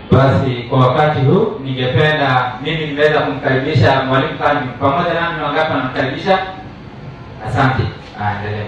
Basi kwa wakati huu ningependa mimi nimeweza kumkaribisha mwalimu Kalvin pamoja nami, ni wangapi wanamkaribisha? Asante, Ah, endelea.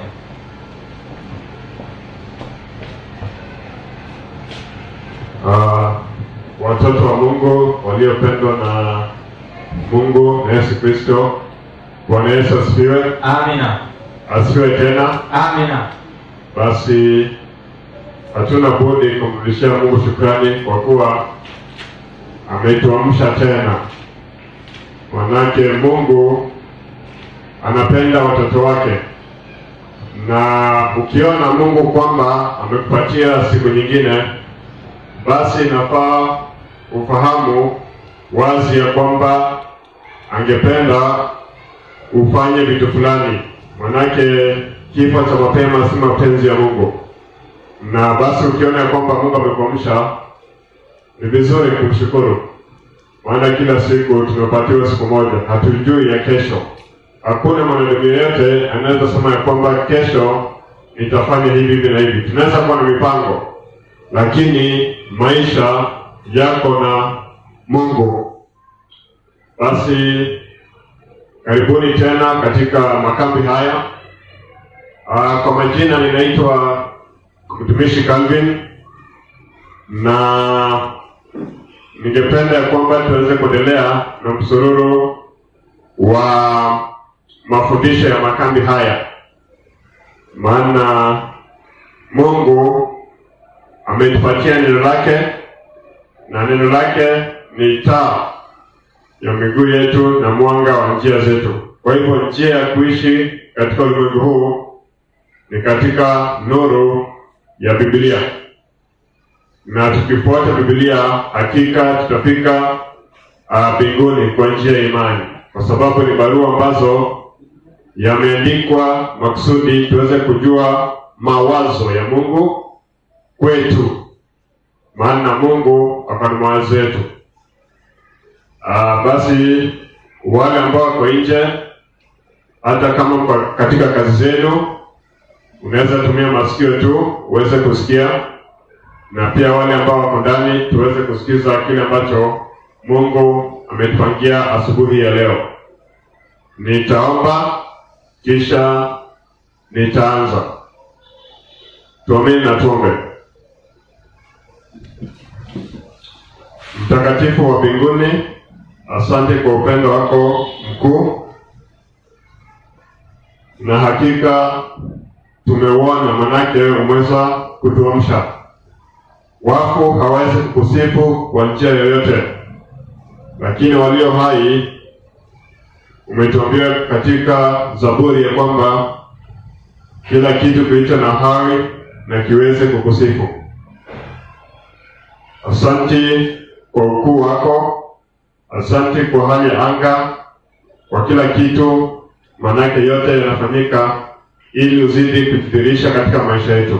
Ah, watoto wa Mungu waliopendwa na Mungu na Yesu Kristo. Bwana Yesu asifiwe. Amina, Asifiwe tena. amina. Basi hatuna budi kumrudishia Mungu shukrani kwa kuwa ametuamsha tena. Manake Mungu anapenda watoto wake, na ukiona Mungu kwamba amekupatia siku nyingine, basi inafaa ufahamu wazi ya kwamba angependa ufanye vitu fulani, manake kifo cha mapema si mapenzi ya Mungu. Na basi ukiona ya kwamba Mungu amekuamsha, ni vizuri kumshukuru, maana kila siku tumepatiwa siku moja, hatujui ya kesho. Hakuna mwanadamu yeyote anaweza sema ya kwamba kesho nitafanya hivi hivi na hivi. Tunaweza kuwa na mipango, lakini maisha yako na Mungu. Basi karibuni tena katika makambi haya. Ah, kwa majina ninaitwa mtumishi Calvin na ningependa ya kwamba tuweze kuendelea na msururu wa mafundisho ya makambi haya, maana Mungu ametupatia neno lake na neno lake ni taa ya miguu yetu na mwanga wa njia zetu. Kwa hivyo njia ya kuishi katika ulimwengu huu ni katika nuru ya Biblia, na tukifuata Biblia hakika tutafika ah, mbinguni kwa njia ya imani, kwa sababu ni barua ambazo yameandikwa makusudi tuweze kujua mawazo ya Mungu kwetu, maana Mungu ako na mawazo yetu. Ah, basi wale ambao wako nje, hata kama mko katika kazi zenu, unaweza tumia masikio tu uweze kusikia, na pia wale ambao wako ndani tuweze kusikiza kile ambacho Mungu ametupangia asubuhi ya leo. Nitaomba kisha nitaanza. Tuamini na tuombe. Mtakatifu wa mbinguni, asante kwa upendo wako mkuu, na hakika tumeuona, manake umeweza kutuamsha. Wafu hawawezi kukusifu kwa njia yoyote, lakini walio hai umetuambia katika Zaburi ya kwamba kila kitu kilicho na hai na kiweze kukusifu. Asante kwa ukuu wako, asante kwa hali ya anga, kwa kila kitu, manake yote yanafanyika ili uzidi kujidhihirisha katika maisha yetu.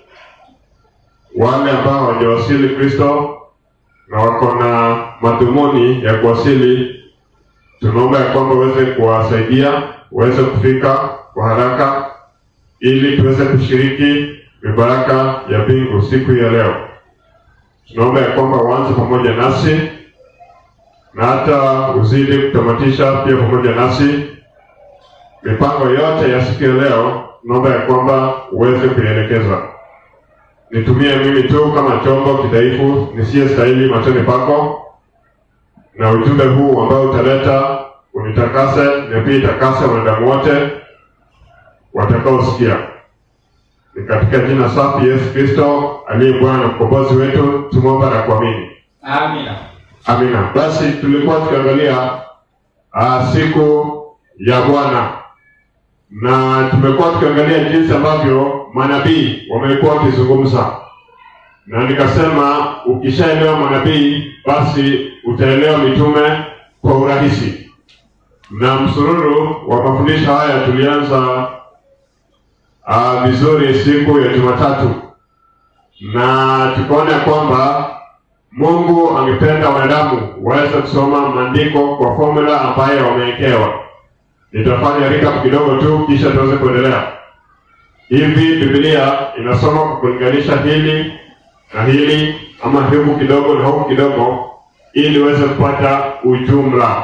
Wale ambao hawajawasili Kristo na wako na madhumuni ya kuwasili, tunaomba ya kwamba uweze kuwasaidia uweze kufika kwa haraka, ili tuweze kushiriki mibaraka ya mbingu siku ya leo. Tunaomba ya kwamba uanze pamoja nasi na hata uzidi kutamatisha pia pamoja nasi mipango yote ya siku ya leo. Tunaomba ya kwamba uweze kuielekeza. Nitumie mimi tu kama chombo kidhaifu nisiyestahili machoni pako, na ujumbe huu ambao utaleta unitakase na pia itakase wanadamu wote watakaosikia. Ni katika jina safi Yesu Kristo aliye Bwana na mkombozi wetu tumeomba na kuamini, Amina. amina. Basi tulikuwa tukiangalia uh, siku ya Bwana na tumekuwa tukiangalia jinsi ambavyo manabii wamekuwa wakizungumza, na nikasema ukishaelewa manabii basi utaelewa mitume kwa urahisi. Na msururu wa mafundisho haya tulianza uh, vizuri siku ya Jumatatu, na tukaona kwamba Mungu angependa wanadamu waweze kusoma maandiko kwa formula ambayo wamewekewa. Nitafanya recap kidogo tu, kisha tuweze kuendelea. Hivi Biblia inasoma kwa kulinganisha hili na hili ama huku kidogo na huku kidogo, ili uweze kupata ujumla.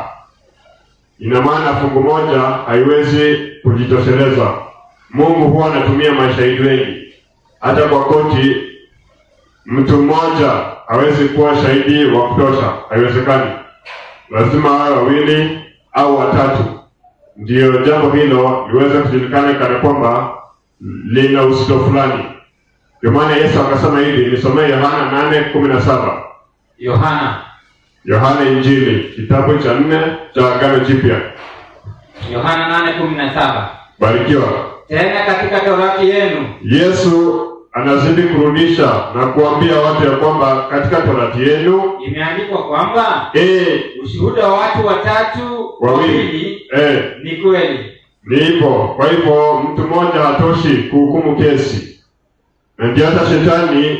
Ina maana fungu moja haiwezi kujitosheleza. Mungu huwa anatumia mashahidi wengi. Hata kwa koti, mtu mmoja hawezi kuwa shahidi wa kutosha, haiwezekani. Lazima wawe wawili au watatu, ndiyo jambo hilo liweze kujulikana kana kwamba lina uzito fulani. Ndio maana Yesu akasema hivi, nisomee Yohana nane kumi na saba. Yohana Yohana Injili kitabu cha nne cha Agano Jipya. Yohana nane kumi na saba. Barikiwa. Tena katika torati yenu Yesu anazidi kurudisha na kuambia watu ya kwamba katika torati yenu imeandikwa kwamba eh, ushuhuda wa watu watatu wawili wawili eh, ni kweli. ni hivyo. Kwa hivyo mtu mmoja hatoshi kuhukumu kesi, na ndio hata shetani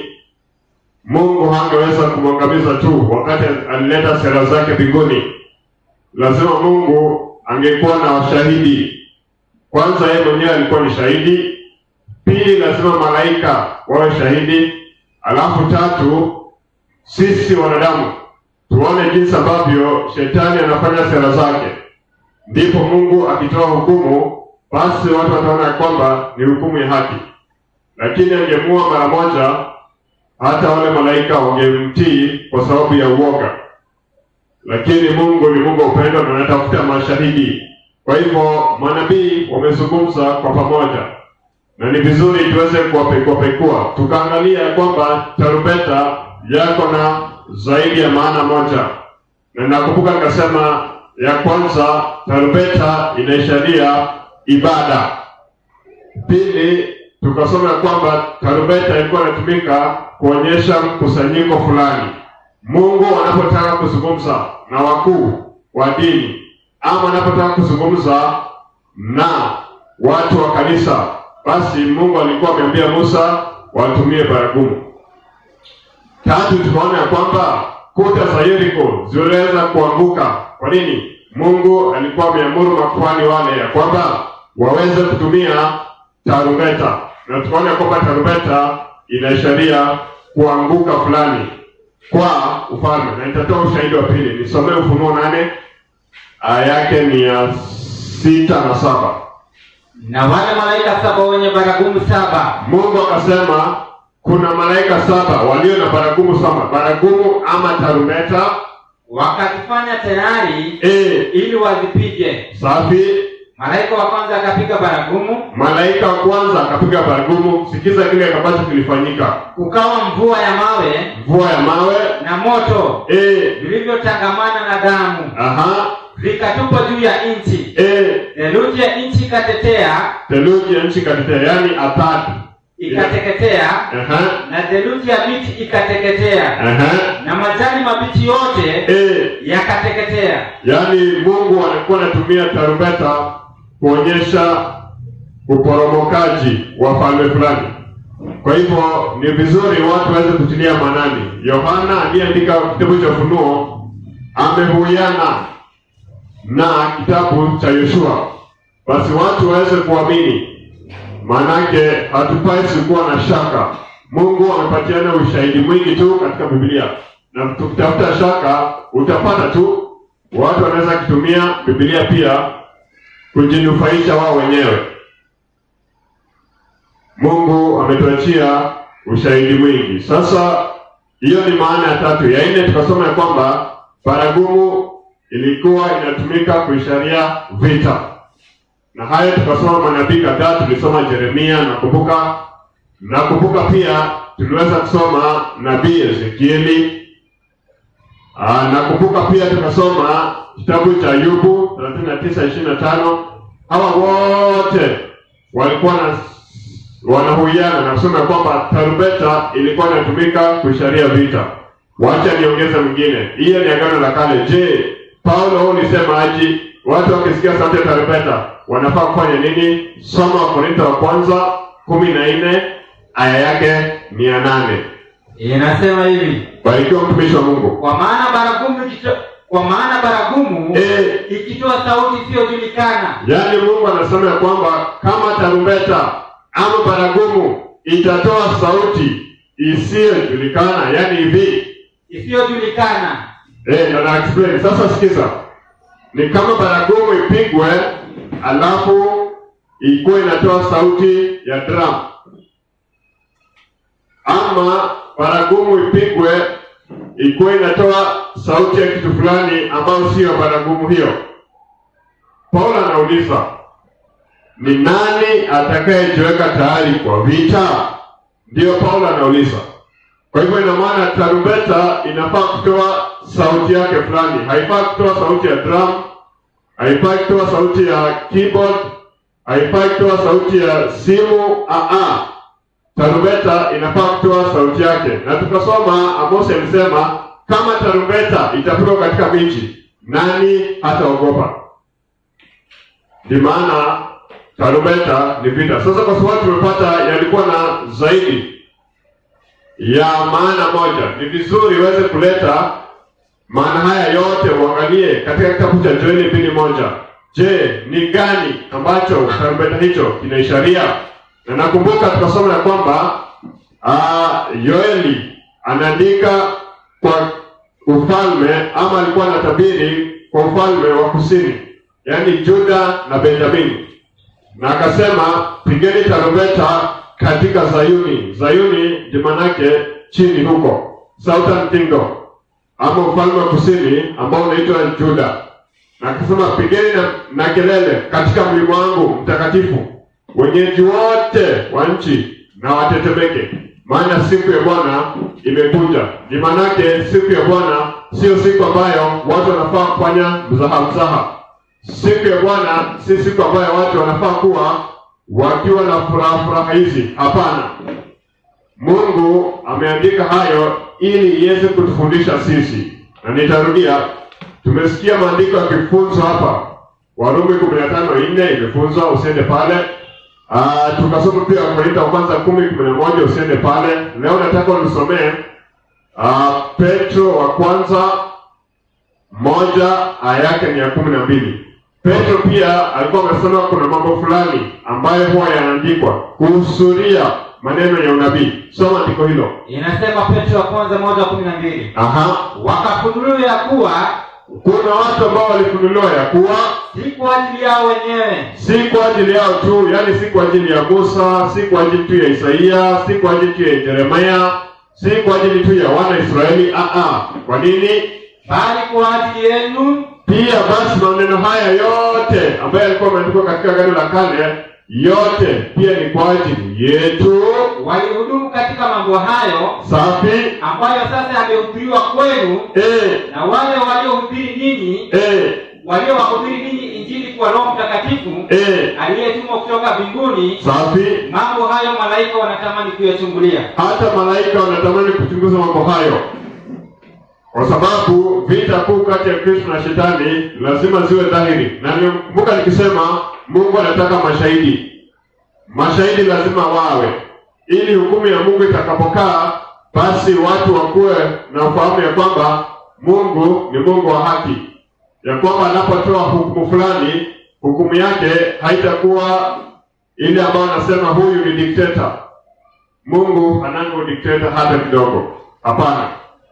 Mungu hangeweza kumwangamiza tu wakati alileta sera zake mbinguni. Lazima Mungu angekuwa na washahidi. Kwanza yeye mwenyewe alikuwa ni shahidi, pili lazima malaika wawe shahidi, alafu tatu sisi wanadamu tuone jinsi ambavyo shetani anafanya sera zake. Ndipo Mungu akitoa hukumu, basi watu wataona ya kwamba ni hukumu ya haki. Lakini angemua mara moja, hata wale malaika wangemtii kwa sababu ya uoga. Lakini Mungu ni Mungu wa upendo na anatafuta mashahidi. Kwa hivyo manabii wamezungumza kwa pamoja, na ni vizuri tuweze kuwapekuapekua, tukaangalia ya kwamba tarumbeta yako na zaidi ya maana moja, na nakumbuka nikasema ya kwanza, tarumbeta inaisharia ibada. Pili, tukasoma ya kwamba tarumbeta ilikuwa inatumika kuonyesha mkusanyiko fulani. Mungu anapotaka kuzungumza na wakuu wa dini ama anapotaka kuzungumza na watu wa kanisa, basi Mungu alikuwa ameambia Musa watumie baragumu. Tatu, tukaona ya kwamba kuta za Yeriko ziliweza kuanguka. Kwa nini? Mungu alikuwa ameamuru makuhani wale ya kwamba waweze kutumia tarumbeta, na tukaona ya kwamba tarumbeta inaisharia kuanguka fulani kwa ufalme, na nitatoa ushahidi wa pili. Nisomee Ufunuo nane aya yake ni ya sita na saba. Na wale malaika saba wenye baragumu saba Mungu akasema kuna malaika saba walio na baragumu saba, baragumu ama tarumbeta. wakazifanya tayari E, ili wazipige. safi. Malaika wa kwanza akapiga baragumu, Malaika wa kwanza akapiga baragumu. Sikiza kile ambacho kilifanyika: kukawa mvua ya mawe mvua ya mawe. na moto E, vilivyotangamana na damu aha. vikatupwa juu ya nchi. E, Theluji ya nchi ikatetea, theluji ya nchi katetea, yaani atadi. ikateketea, Aha, na theluji ya miti ikateketea, aha. na majani mabichi yote E, yakateketea. yaani Mungu alikuwa anatumia tarumbeta kuonyesha uporomokaji wa falme fulani. Kwa hivyo ni vizuri watu waweze kutilia maanani. Yohana aliyeandika kitabu cha Ufunuo amehuiana na kitabu cha Yoshua, basi watu waweze kuamini, maanake hatupasi kuwa na shaka. Mungu amepatiana ushahidi mwingi tu katika Biblia, na tukitafuta shaka utapata tu. Watu wanaweza kutumia Biblia pia kujinufaisha wao wenyewe. Mungu ametuachia ushahidi mwingi. Sasa hiyo ni maana ya tatu. Ya nne tukasoma ya kwamba baragumu ilikuwa inatumika kuisharia vita, na hayo tukasoma manabii kadhaa. Tulisoma Yeremia, nakumbuka nakumbuka pia tuliweza kusoma nabii Ezekieli. Ah, nakumbuka pia tukasoma kitabu cha Ayubu 39:25. Hawa wote walikuwa na wanahuiana na kusema kwamba tarumbeta ilikuwa inatumika kuisharia vita. Wacha niongeze mwingine, hiyo ni agano la kale. Je, Paulo huu ulisema aji watu wakisikia sauti ya tarumbeta wanafaa kufanya nini? Soma Wakorintho wa kwanza kumi na nne aya yake ni ya nane. Inasema hivi, Barikiwa mtumishi wa Mungu. kwa maana baragumu ikito, kwa maana baragumu Eh. ikitoa sauti isiyojulikana Yaani Mungu anasema ya kwamba kama tarumbeta ama baragumu itatoa sauti isiyojulikana, yaani hivi isiyojulikana eh, ndo na explain sasa. Sikiza, ni kama baragumu ipigwe, alafu ikuwe inatoa sauti ya drum, ama baragumu ipigwe ikuwe inatoa sauti ya kitu fulani ambayo siyo baragumu hiyo. Paulo anauliza ni nani atakayejiweka tayari kwa vita? Ndiyo Paulo anauliza. Kwa hivyo ina maana tarumbeta inafaa kutoa sauti yake fulani, haifai kutoa sauti ya drum, haifai kutoa sauti ya keyboard, haifai kutoa sauti ya simu. Aa, tarumbeta inafaa kutoa sauti yake, na tukasoma Amosi alisema kama tarumbeta itapigwa katika miji, nani hataogopa? Ndio maana tarumbeta ni vita. Sasa kwa sababu tumepata yalikuwa na zaidi ya maana moja, ni vizuri iweze kuleta maana haya yote, uangalie katika kitabu cha Joeli mbili moja. Je, ni gani ambacho tarumbeta hicho kinaisharia? Na nakumbuka tukasoma ya kwamba uh, Yoeli anaandika kwa ufalme ama alikuwa anatabiri kwa ufalme wa kusini, yaani Juda na Benjamini, na akasema pigeni tarumbeta katika Zayuni. Zayuni ndi manake chini huko, Southern Kingdom ama ufalme wa kusini ambao unaitwa Juda, na akasema pigeni na, na kelele katika mlima wangu mtakatifu, wenyeji wote wa nchi na watetemeke, maana siku ya Bwana imekuja. Ni manake siku ya Bwana sio siku ambayo watu wanafaa kufanya mzaha mzaha. Siku ya Bwana si siku ambayo watu wanafaa kuwa wakiwa na furaha furaha hizi. Hapana, Mungu ameandika hayo ili iweze kutufundisha sisi, na nitarudia, tumesikia maandiko yakifunzwa hapa. Warumi kumi na tano nne imefunzwa, usiende pale. Ah, tukasoma pia Wakorintho wa kwanza kumi kumi na moja usiende pale. Leo nataka unisomee ah, Petro wa kwanza moja aya yake ni ya kumi na mbili. Petro pia alikuwa amesema kuna mambo fulani ambayo huwa yanaandikwa kuhusuria maneno ya unabii. Soma andiko hilo. inasema Petro wa kwanza moja kumi na mbili Aha, wakafunuliwa ya kuwa kuna watu ambao walifunuliwa ya kuwa si kwa ajili yao wenyewe si kwa ajili yao tu, yaani si kwa ajili ya Musa, si kwa ajili tu ya Isaia, si kwa ajili tu ya Yeremia, si kwa ajili tu ya wana Israeli. Aha, kwa nini? bali kwa ajili yenu Pia basi maneno haya yote ambayo yalikuwa yameandikwa katika Agano la Kale, yote pia ni kwa ajili yetu. walihudumu katika mambo hayo Safi. ambayo sasa yamehubiriwa kwenu Eh, na wale waliohubiri ninyi eh, waliowahubiri ninyi injili kwa Roho Mtakatifu eh, aliyetumwa kutoka mbinguni. safi. Mambo hayo malaika wanatamani kuyachungulia. Hata malaika wanatamani kuchunguza mambo hayo, kwa sababu vita kuu kati ya Kristo na Shetani lazima ziwe dhahiri, na nimekumbuka nikisema Mungu anataka mashahidi. Mashahidi lazima wawe, ili hukumu ya Mungu itakapokaa, basi watu wakuwe na ufahamu ya kwamba Mungu ni Mungu wa haki, ya kwamba anapotoa hukumu fulani, hukumu yake haitakuwa ile ambayo anasema huyu ni dikteta. Mungu hanango dikteta hata kidogo. Hapana.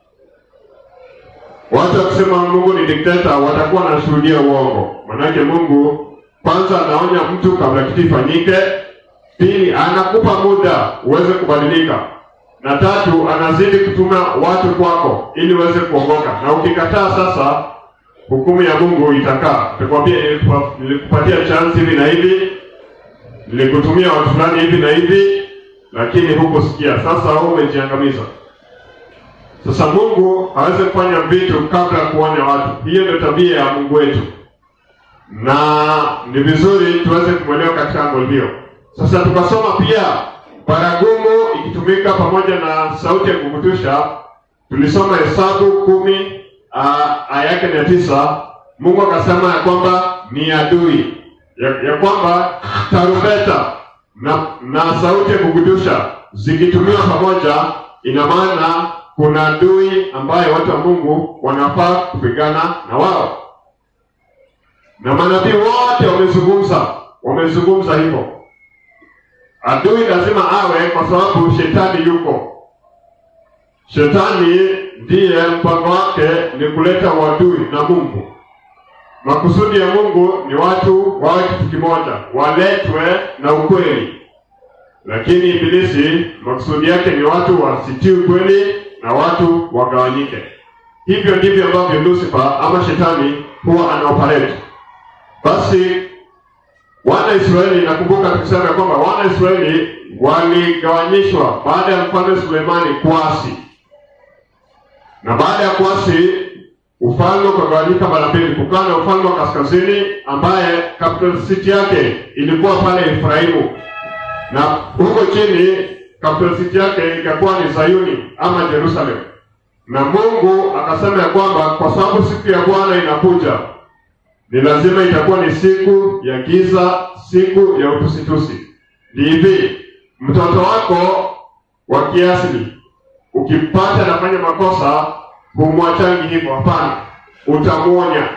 Watu wakisema Mungu ni dikteta watakuwa wanashuhudia uongo. Manake Mungu kwanza anaonya mtu kabla kitu ifanyike, pili anakupa muda uweze kubadilika, na tatu anazidi kutuma watu kwako ili uweze kuongoka. Na ukikataa sasa, hukumu ya Mungu itakaa. Itakwambia nilikupa- nilikupatia chance hivi na hivi, nilikutumia watu fulani hivi na hivi, lakini hukusikia. Sasa wewe umejiangamiza. Sasa Mungu hawezi kufanya vitu kabla ya kuonya watu. Hiyo ndio tabia ya Mungu wetu, na ni vizuri tuweze kumwelewa katika ango hiyo. Sasa tukasoma pia baragumu ikitumika pamoja na sauti ya kukutusha. Tulisoma Hesabu kumi ah, aya yake ni ya tisa. Mungu akasema ya kwamba ni adui ya, ya kwamba tarumbeta na, na sauti ya kukutusha zikitumiwa pamoja, ina maana kuna adui ambaye watu wa Mungu wanafaa kupigana na wao, na manabii wote wamezungumza, wamezungumza hivyo. Adui lazima awe, kwa sababu shetani yuko Shetani ndiye mpango wake ni kuleta uadui na Mungu. Makusudi ya Mungu ni watu wawe kitu kimoja, waletwe na ukweli. Lakini Ibilisi makusudi yake ni watu wasitii ukweli na watu wagawanyike. Hivyo ndivyo ambavyo Lucifer ama shetani huwa anaoperate. Basi wana Israeli, nakumbuka tukisema ya kwamba wana Israeli waligawanyishwa baada ya mfalme Suleimani kuasi, na baada ya kuasi ufalme ukagawanyika mara mbili. Kukawa na ufalme wa kaskazini ambaye capital city yake ilikuwa pale Efraimu, na huko chini capital city yake ikakuwa ni Zayuni ama Jerusalem. Na Mungu akasema ya kwamba kwa sababu siku ya Bwana inakuja, ni lazima itakuwa ni siku ya giza, siku ya utusitusi. Ni hivi, mtoto wako wa kiasili ukimpata anafanya makosa, humwachangi hivyo. Hapana, utamwonya,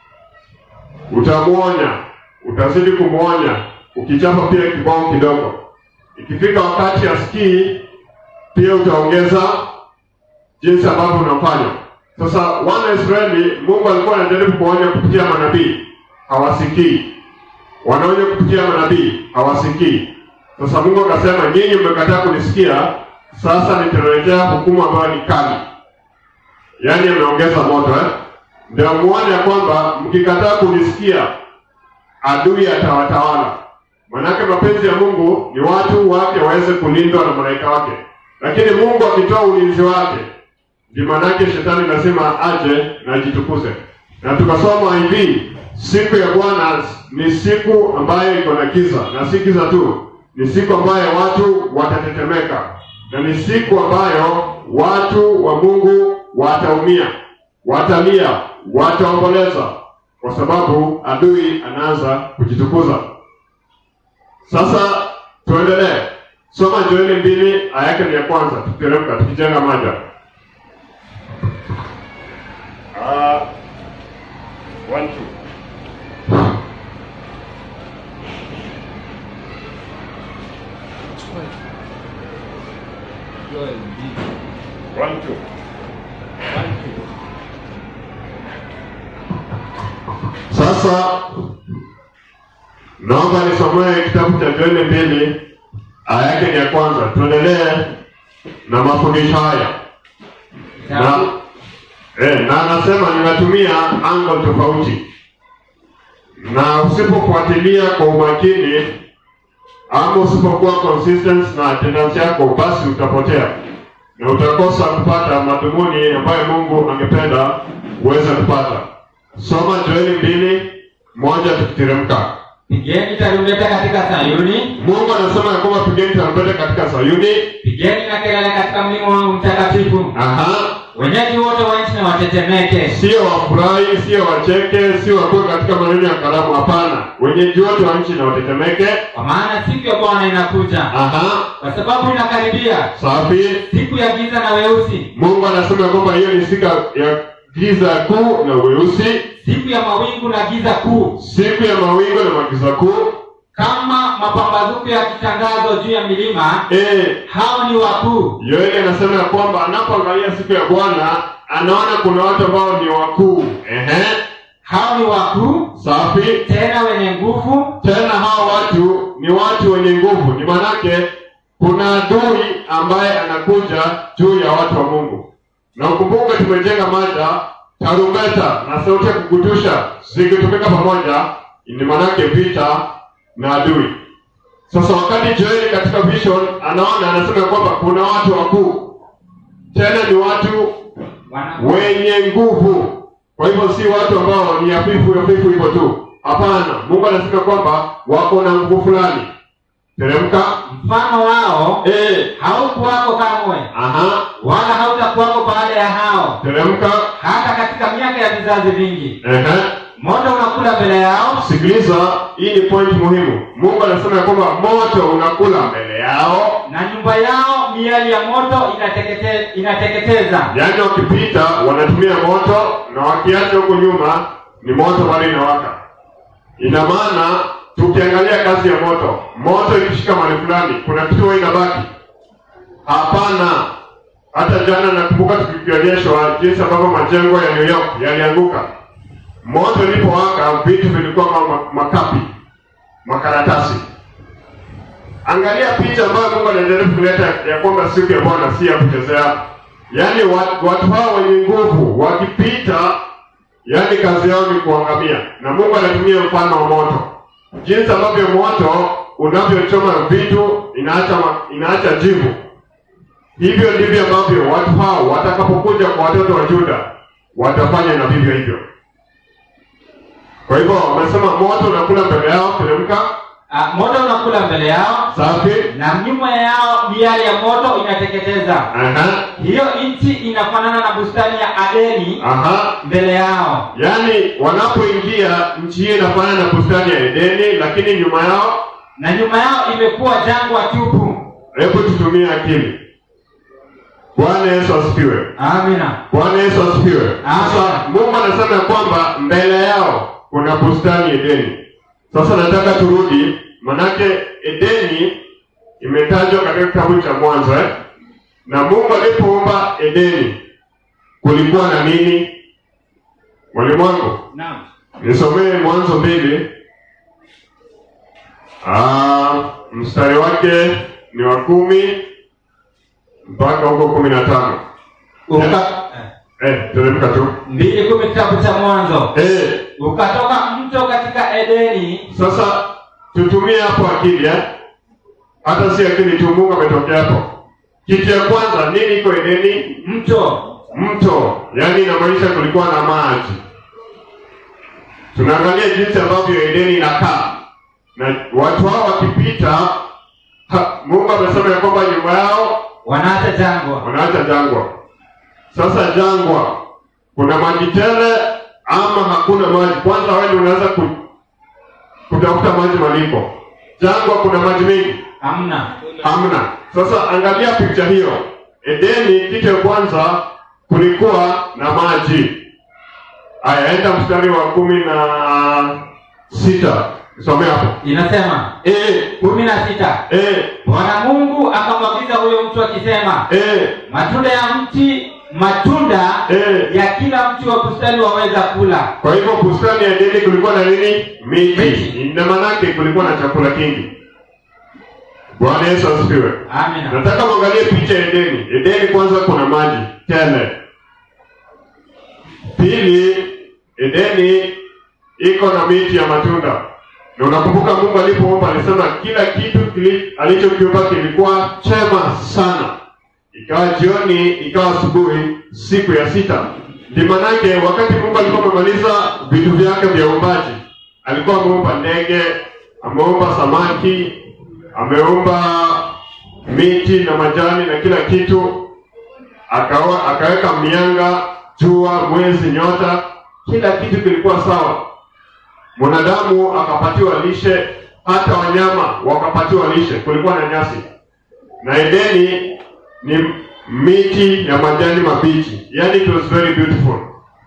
utamwonya, utazidi kumwonya, ukichapa pia kibao kidogo. Ikifika wakati asikii, pia utaongeza jinsi ambavyo unafanya. Sasa wana Israeli, Mungu alikuwa anajaribu kuonya kupitia manabii, hawasikii. Wanaonya kupitia manabii, hawasikii. Sasa Mungu akasema, nyinyi mmekataa kunisikia, sasa nitaletea hukumu ambayo ni kali. Yaani ameongeza moto eh? Ndio muone ya kwamba mkikataa kunisikia, adui atawatawala. Manake mapenzi ya Mungu ni watu wake waweze kulindwa na malaika wake, lakini Mungu akitoa ulinzi wake ndio maanake shetani lazima aje na ajitukuze. Na tukasoma hivi, siku ya Bwana ni siku ambayo iko na giza, na si giza tu, ni siku ambayo watu watatetemeka, na ni siku ambayo watu wa Mungu wataumia, watalia, wataomboleza, kwa sababu adui anaanza kujitukuza. Sasa tuendelee, soma Joeli mbili aya yake ni ya kwanza, tukiteremka tukijenga maja Uh, one, two. Joel mbili. One, two. One, two. Sasa naomba nisomee kitabu cha Joeli mbili aya yake ni ya kwanza. Tuendelee na mafundisho haya na, Kitabu eh, na anasema ninatumia angle tofauti, na usipofuatilia kwa umakini ama usipokuwa consistent na attendance yako, basi utapotea na utakosa kupata madhumuni ambayo Mungu angependa uweze kupata. Soma Joeli mbili moja tukiteremka. Pigeni tarumbeta katika Sayuni, Mungu anasema ya kwamba pigeni tarumbeta katika Sayuni. pigeni na kelele katika mlima wangu mtakatifu. Aha, Wenyeji wote wa nchi na watetemeke. sio wafurahi, sio wacheke, sio wakuwe katika maneno ya karamu. Hapana, wenyeji wote wa nchi na watetemeke. Kwa maana siku ya Bwana inakuja, Aha, kwa sababu inakaribia, safi. siku ya giza na weusi, Mungu anasema ya kwamba hiyo ni siku ya giza kuu na weusi, siku ya mawingu na giza kuu, siku ya mawingu na magiza kuu. kama mapambazuko ya kitangazo juu ya milima. Eh, Hao ni wakuu, Yoeli anasema ya kwamba anapoangalia siku ya Bwana anaona kuna watu ambao ni wakuu. Ehe, hao ni wakuu safi. tena wenye nguvu, Tena hao watu ni watu wenye nguvu, ni manake kuna adui ambaye anakuja juu ya watu wa Mungu. Na ukumbuke tumejenga mada tarumbeta na sauti ya kukutusha zikitumika pamoja, ni manake vita na adui. Sasa wakati Joeli katika vision anaona, anasema kwamba kuna watu wakuu, tena ni watu wana wenye nguvu. Kwa hivyo si watu ambao ni hafifu hafifu hivyo tu. Hapana, Mungu anasema kwamba wako na nguvu fulani. Teremka. mfano wao Eh, haukuwako kamwe, aha, wala hautakuwako baada ya hao, teremka. hata katika miaka ya vizazi vingi. Ehe. Moto unakula mbele yao, Sikiliza, hii ni point muhimu. Mungu anasema ya kwamba moto unakula mbele yao, na nyumba yao miali ya moto inatekete, inateketeza. yaani wakipita wanatumia moto na wakiacha huko nyuma ni moto bado inawaka. Ina maana tukiangalia kazi ya moto, moto ikishika mahali fulani, kuna kitu huwa inabaki? Hapana, hata jana nakumbuka tukionyeshwa jinsi ambavyo majengo ya New York yalianguka. Moto ulipowaka, vitu vilikuwa kama makapi, makaratasi. Angalia picha ambayo Mungu anaendelea kuleta ya kwamba siku ya Bwana si ya kuchezea. Yaani watu, watu hao wenye nguvu wakipita, yaani kazi yao ni kuangamia, na Mungu anatumia mfano wa moto, jinsi ambavyo moto unavyochoma vitu inaacha ma- inaacha jivu. Hivyo ndivyo ambavyo watu hao watakapokuja kwa watoto wa Yuda watafanya na vivyo hivyo. Kwa hivyo wamesema moto unakula mbele yao, teremka Ah, moto unakula mbele yao safi. na nyuma yao miali ya moto inateketeza. Aha, Hiyo nchi inafanana na bustani ya Adeni aha. mbele yao. Yaani wanapoingia nchi hiyo inafanana na bustani ya Edeni, lakini nyuma yao, na nyuma yao imekuwa jangwa tupu. hebu tutumie akili. Bwana Yesu asifiwe. Amina. Bwana Yesu asifiwe. Amen. Sasa Mungu anasema ya kwamba mbele yao kuna bustani Edeni. Sasa nataka turudi, manake Edeni imetajwa katika kitabu cha Mwanzo eh? Na Mungu alipoumba Edeni kulikuwa na nini? Mwalimu wangu, Naam. nisomee Mwanzo mbili. Ah, mstari wake ni wa kumi mpaka huko kumi na tano. Uka, Eh, teremka tu. mbili kumi kitabu cha Mwanzo. Eh, Ukatoka mto katika Edeni, sasa tutumie hapo akili eh? Hata si akili tu, Mungu ametokea hapo. Kitu ya kwanza nini iko Edeni? mto Mto, yaani inamaanisha kulikuwa na maji. Tunaangalia jinsi ambavyo Edeni inakaa, na watu hao wakipita, ha, Mungu amesema ya kwamba nyuma yao wanaacha jangwa. wanaacha jangwa. Sasa jangwa, kuna maji tele ama hakuna maji? Kwanza wewe ndio unaweza ku, kutafuta maji malipo. Jangwa kuna maji mengi? Hamna. Hamna. Sasa angalia picha hiyo. Edeni, kitu ya kwanza kulikuwa na maji. Aya, enda mstari wa kumi na sita somea hapo. Inasema Eh, kumi na sita eh, Bwana Mungu akamwagiza huyo mtu akisema, eh, matunda ya mti matunda eh. ya kila mti wa bustani waweza kula. Kwa hivyo bustani ya Edeni kulikuwa na nini? Miti. Miti. Ina maanake kulikuwa na chakula kingi. Bwana Yesu asifiwe. Amina. Nataka muangalie picha ya Edeni. Edeni kwanza kuna maji tele. Pili, Edeni iko na miti ya matunda. Na unakumbuka Mungu alipoomba alisema kila kitu kili, alichokiumba kilikuwa chema sana. Ikawa jioni, ikawa asubuhi, siku ya sita. Ndi manake wakati Mungu alikuwa amemaliza vitu vyake vya uumbaji, alikuwa ameumba ndege, ameumba samaki, ameumba miti na majani na kila kitu, akawa akaweka mianga, jua, mwezi, nyota, kila kitu kilikuwa sawa. Mwanadamu akapatiwa lishe, hata wanyama wakapatiwa lishe, kulikuwa na nyasi. Na Edeni ni miti ya majani mabichi, yani it was very beautiful.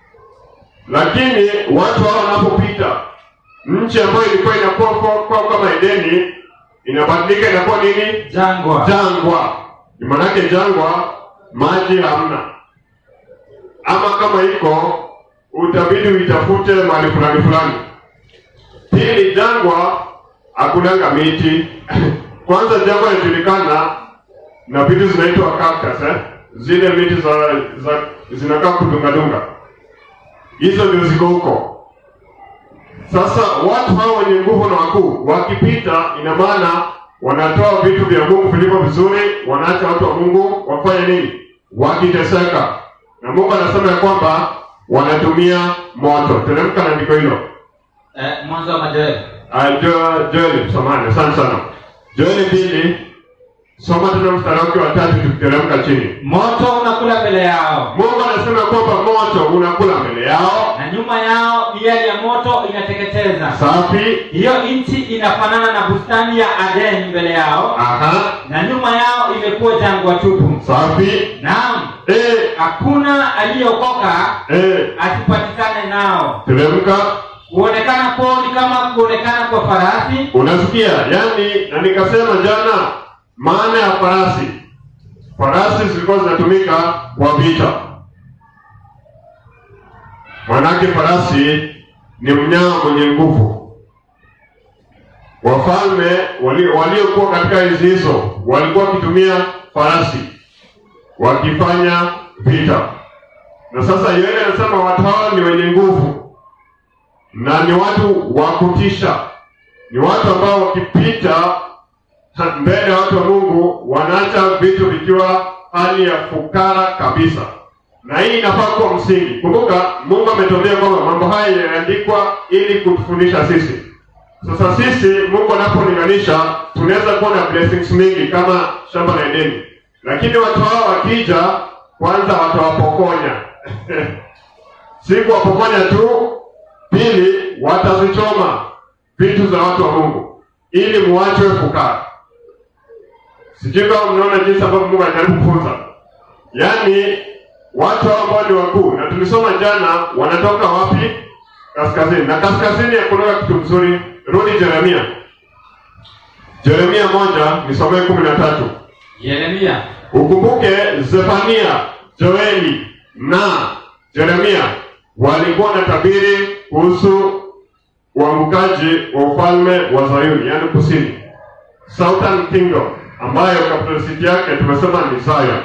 Lakini watu hao wanapopita, nchi ambayo ilikuwa inakuwa kwa, kwa kama Edeni inabadilika inakuwa nini? Jangwa. Jangwa. Ni maanake jangwa, maji hamna, ama kama iko utabidi uitafute mahali fulani fulani. Pili, jangwa hakunanga miti kwanza, jangwa inajulikana na vitu zinaitwa cactus eh? Zile miti za, za zinakaa kudungadunga, hizo ndio ziko huko. Sasa watu hao wenye nguvu na wakuu wakipita, ina maana wanatoa vitu vya Mungu vilivyo vizuri, wanaacha watu wa Mungu wafanye nini? Wakiteseka. Na Mungu anasema ya kwamba wanatumia moto. Teremka na andiko hilo. Eh, mwanzo wa Majoeli. Ah, Jo- Joeli, samahani, asante sana. Joeli mbili, soma tena mstari wake wa tatu tukiteremka chini. Moto unakula mbele yao Mungu anasema kwamba moto unakula mbele yao, na nyuma yao miali ya moto inateketeza. safi. Hiyo nchi inafanana na bustani ya Adeni mbele yao Aha, na nyuma yao imekuwa jangwa tupu. safi. Naam, Eh, hakuna aliyeokoka eh, asipatikane nao. teremka. Kuonekana kwao ni kama kuonekana kwa farasi Unasikia? Yaani, na nikasema jana maana ya farasi. Farasi farasi zilikuwa zinatumika kwa vita. Manake farasi ni mnyama mwenye nguvu. Wafalme wali- waliokuwa katika enzi hizo walikuwa wakitumia farasi wakifanya vita, na sasa Yoeli anasema watu hawa ni wenye nguvu na ni watu wa kutisha, ni watu ambao wakipita ha- mbele ya watu wa Mungu wanaacha vitu vikiwa hali ya fukara kabisa, na hii inafaa kuwa msingi. Kumbuka Mungu ametuambia kwamba mambo haya yaliandikwa ili kutufundisha sisi. Sasa sisi Mungu anapolinganisha, tunaweza kuwa na blessings mingi kama shamba la Edeni, lakini watu hao wakija, kwanza watawapokonya si kuwapokonya tu, pili watazichoma vitu za watu wa Mungu ili muachwe fukara. Sijui kama mnaona jinsi ambavyo Mungu anajaribu kufunza, yaani watu hao ambao ni wakuu, na tulisoma jana, wanatoka wapi? Kaskazini, na kaskazini hakunaga kitu mzuri. Rudi Yeremia, Yeremia moja nisomee kumi na tatu. Yeremia Ukumbuke Zefania, Joeli na Yeremia walikuwa na tabiri kuhusu uangukaji wa ufalme wa Zayuni, yaani kusini, Southern Kingdom, ambayo capital city yake tumesema ni Zion,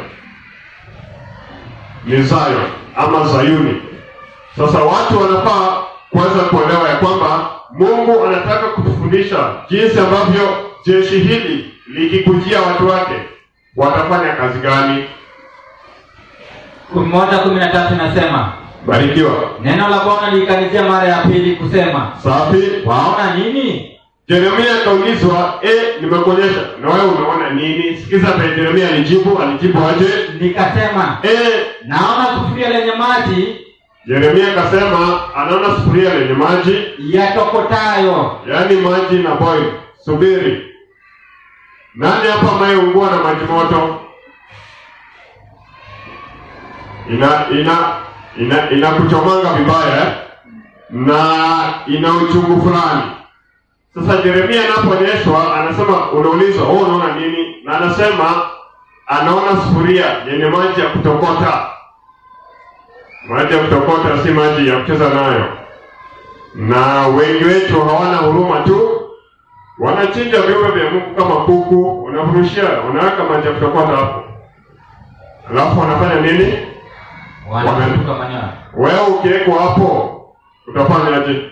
ni Zion ama Zayuni. Sasa watu wanafaa kuweza kuelewa ya kwamba Mungu anataka kutufundisha jinsi ambavyo jeshi hili likikujia watu wake watafanya kazi gani. kumi moja kumi na tatu inasema Barikiwa. neno la Bwana liikanijia mara ya pili kusema, Safi. waona nini? Yeremia akaulizwa, eh, nimekuonyesha na wewe unaona nini? Sikiza vile Yeremia alijibu, alijibu aje? Nikasema, Eh, naona sufuria lenye maji Yeremia akasema anaona sufuria lenye maji, yatokotayo. yaani maji na boil. Subiri, nani hapa anayeungua na maji moto? Ina ina ina inakuchomanga vibaya eh? na ina uchungu fulani. Sasa Yeremia anapoonyeshwa anasema, unaulizwa wewe unaona nini? Na anasema anaona sufuria yenye maji ya kutokota. Maji ya kutokota si maji ya kucheza nayo, na wengi wetu hawana huruma tu, wanachinja viumbe vya Mungu kama kuku, unafurushia, unaweka maji ya kutokota hapo, alafu wanafanya nini? Wanatuka manyoya. Wewe ukiwekwa hapo utafanyaje?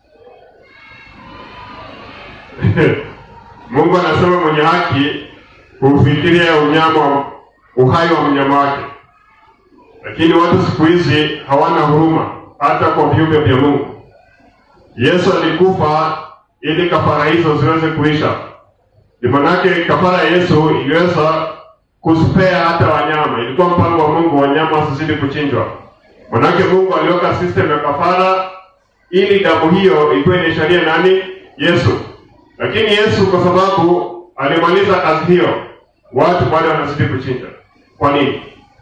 Mungu anasema mwenye haki hufikiria unyama wa- uhai wa mnyama wake, lakini watu siku hizi hawana huruma hata kwa viumbe vya Mungu. Yesu alikufa ili kafara hizo ziweze kuisha. Ndio manake kafara ya Yesu iliweza kuspea hata wanyama. Ilikuwa mpango wa Mungu wanyama wasizidi kuchinjwa. Manake Mungu aliweka system ya kafara ili damu hiyo ikuwe ni sheria nani? Yesu. Lakini Yesu kwa sababu alimaliza kazi hiyo, watu bado wanazidi kuchinja. Kwa nini?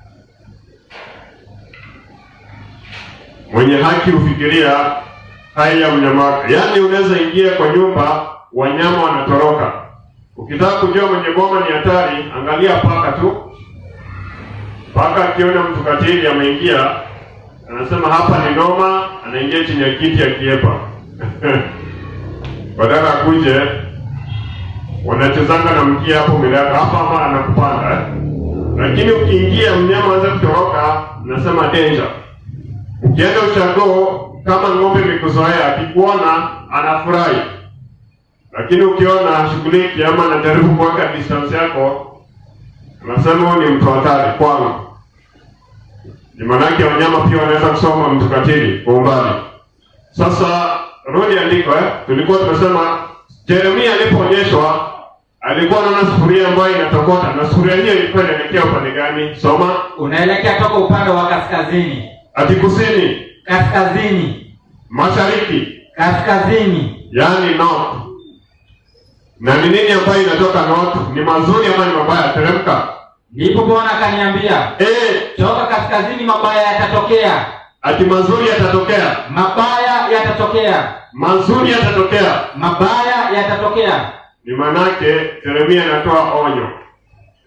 Mwenye haki hufikiria hai ya mnyama wake. Yaani unaweza ingia kwa nyumba, wanyama wanatoroka. Ukitaka kujua mwenye boma ni hatari, angalia paka tu. Paka akiona mtu katili ameingia, anasema hapa ni noma, anaingia chini ya kiti akiepa badala akuje, wanachezanga na mkia hapo mbele yako hapa, ama anakupanda eh? Lakini ukiingia mnyama anza kutoroka, nasema danger. Ukienda uchagoo, kama ng'ombe imekuzoea, akikuona anafurahi, lakini ukiona shughuliki ama anajaribu kuweka distance yako, anasema huyu ni mtu hatari kwangu. Ni maanake wanyama pia wanaweza kusoma mtu katili kwa umbali. Sasa rudi andiko eh, tulikuwa tumesema Yeremia alipoonyeshwa alikuwa anaona sufuria ambayo inatokota, na sufuria hiyo ilikuwa inaelekea upande gani? Soma Unaelekea toka upande wa kaskazini, ati kusini, kaskazini, mashariki, kaskazini. yaani north. Na ni nini ambayo inatoka north? Ni mazuri ama ni mabaya? Teremka. Ndipo Bwana akaniambia, Eh, toka kaskazini mabaya yatatokea, ati mazuri yatatokea, mabaya yatatokea, mazuri yatatokea. mabaya yatatokea. Ni manake Yeremia anatoa onyo,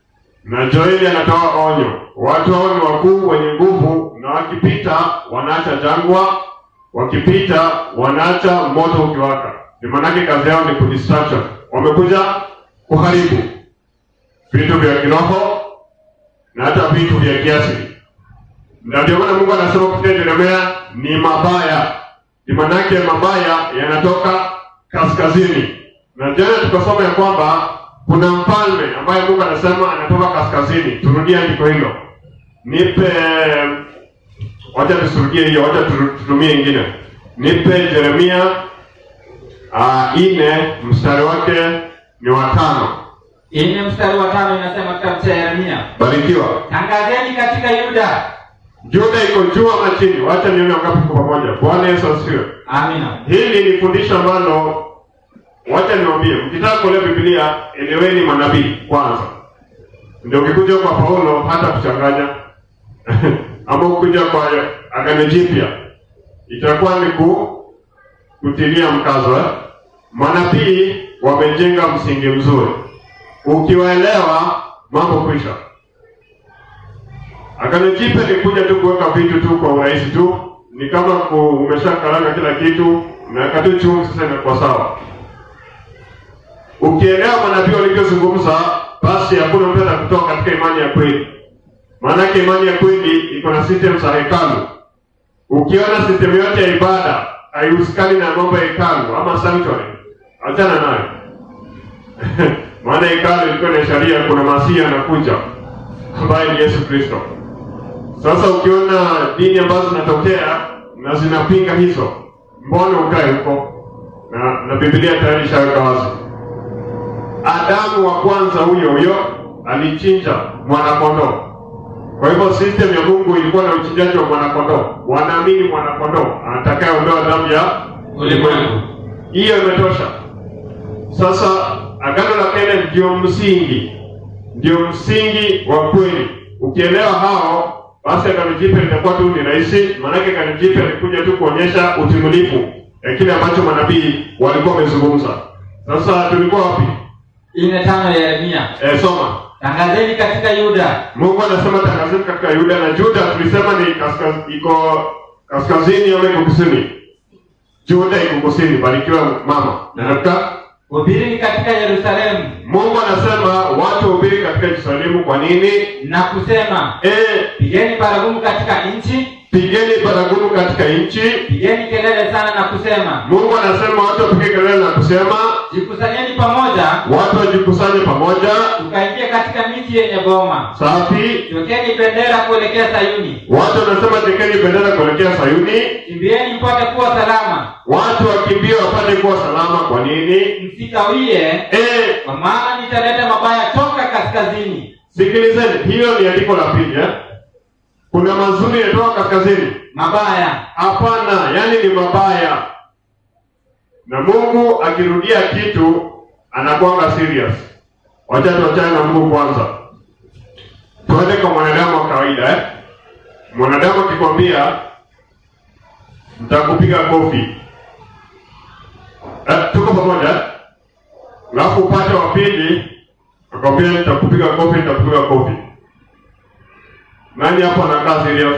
na Joeli anatoa onyo, watu hao ni wakuu wenye nguvu, na wakipita wanaacha jangwa, wakipita wanaacha moto ukiwaka. Ni maanake kazi yao ni kudistraction, wamekuja kuharibu vitu vya kiroho na hata vitu vya kiasili. Na ndio maana Mungu anasema kupitia Yeremia ni mabaya, ni maanake mabaya yanatoka kaskazini. Na jana tukasoma ya kwamba kuna mfalme ambaye Mungu anasema anatoka kaskazini. Turudie andiko hilo, nipe, wacha tusirudie hiyo, wacha tu- tutumie ingine. Nipe Yeremia uh, ine mstari wake ni watano. Ine mstari wa tano inasema kitabu cha Yeremia, Barikiwa. tangazeni katika Yuda. Juda iko juu ama chini? Wacha nione wangapi kwa pamoja. Bwana Yesu asifiwe. Amina. Hili ni fundisho ambalo wacha niwaambie, mkitaka kuelewa Biblia eleweni manabii kwanza, ndio ukikuja kwa Paulo hata kuchanganya ama ukikuja kwa Agano Jipya itakuwa ni ku, kutilia mkazo eh? Manabii wamejenga msingi mzuri, ukiwaelewa mambo kwisha. Agano Jipya ni kuja tu kuweka vitu tu kwa urahisi tu, ni kama ku- umeshakaranga kila kitu na katu chungu, sasa imekuwa sawa. Ukielewa manabii walivyozungumza, basi hakuna mtu atakutoka katika imani ya kweli. Maanake imani ya kweli iko na system za hekalu. Ukiona system yote ya ibada haihusikani na mambo ya hekalu ama sanctuary, achana nayo. Maana hekalu ilikuwa na sheria, kuna masia anakuja ambaye ni Yesu Kristo. Sasa ukiona dini ambazo zinatokea na zinapinga hizo, mbona ukae huko? Na, na Biblia tayari ishaweka wazi. Adamu wa kwanza huyo huyo alichinja mwanakondoo. Kwa hivyo system ya Mungu ilikuwa na uchinjaji wa mwanakondoo. Wanaamini mwanakondoo atakayeondoa dhambi ya Ulimwengu. Hiyo imetosha. Sasa agano la kale ndio msingi, ndio msingi wa kweli. Ukielewa hao, basi agano jipya litakuwa tu ni rahisi, maanake agano jipya likuja tu kuonyesha utimilifu ya kile ambacho manabii walikuwa wamezungumza. Sasa tulikuwa wapi? Ine tano ya Yeremia, E, soma. tangazeni katika Yuda. Mungu anasema tangazeni katika Yuda na Juda, tulisema ni kaskaz, iko kaskazini ama iko kusini? Juda iko kusini. Barikiwa mama. Na katika Hubirini katika Yerusalemu Mungu anasema watu wahubiri katika Yerusalemu. Kwa nini? na kusema, E, pigeni baragumu katika nchi, pigeni baragumu katika nchi. pigeni kelele sana na kusema, Mungu anasema watu wapige kelele na kusema, jikusanyeni pamoja, watu wajikusanye pamoja. tukaingia katika miji yenye boma, Safi. twekeni bendera kuelekea Sayuni, Watu wanasema tekeni bendera kuelekea Sayuni. kimbieni mpate kuwa salama, Watu wakimbia wapate kuwa salama. Kwa nini? msikawie, E, kwa maana nitaleta mabaya toka kaskazini. sikilizeni, hiyo ni andiko la pili eh? Kuna mazuri yanatoka kaskazini. Mabaya Hapana, yani ni mabaya. Na Mungu akirudia kitu anakuanga serious. Wacha tuachane na Mungu kwanza, tuende kwa mwanadamu wa kawaida eh? Mwanadamu akikwambia nitakupiga kofi eh, tuko pamoja eh? Alafu upande wa pili akwambia nitakupiga kofi, nitakupiga kofi. Nani hapo anakaa serious?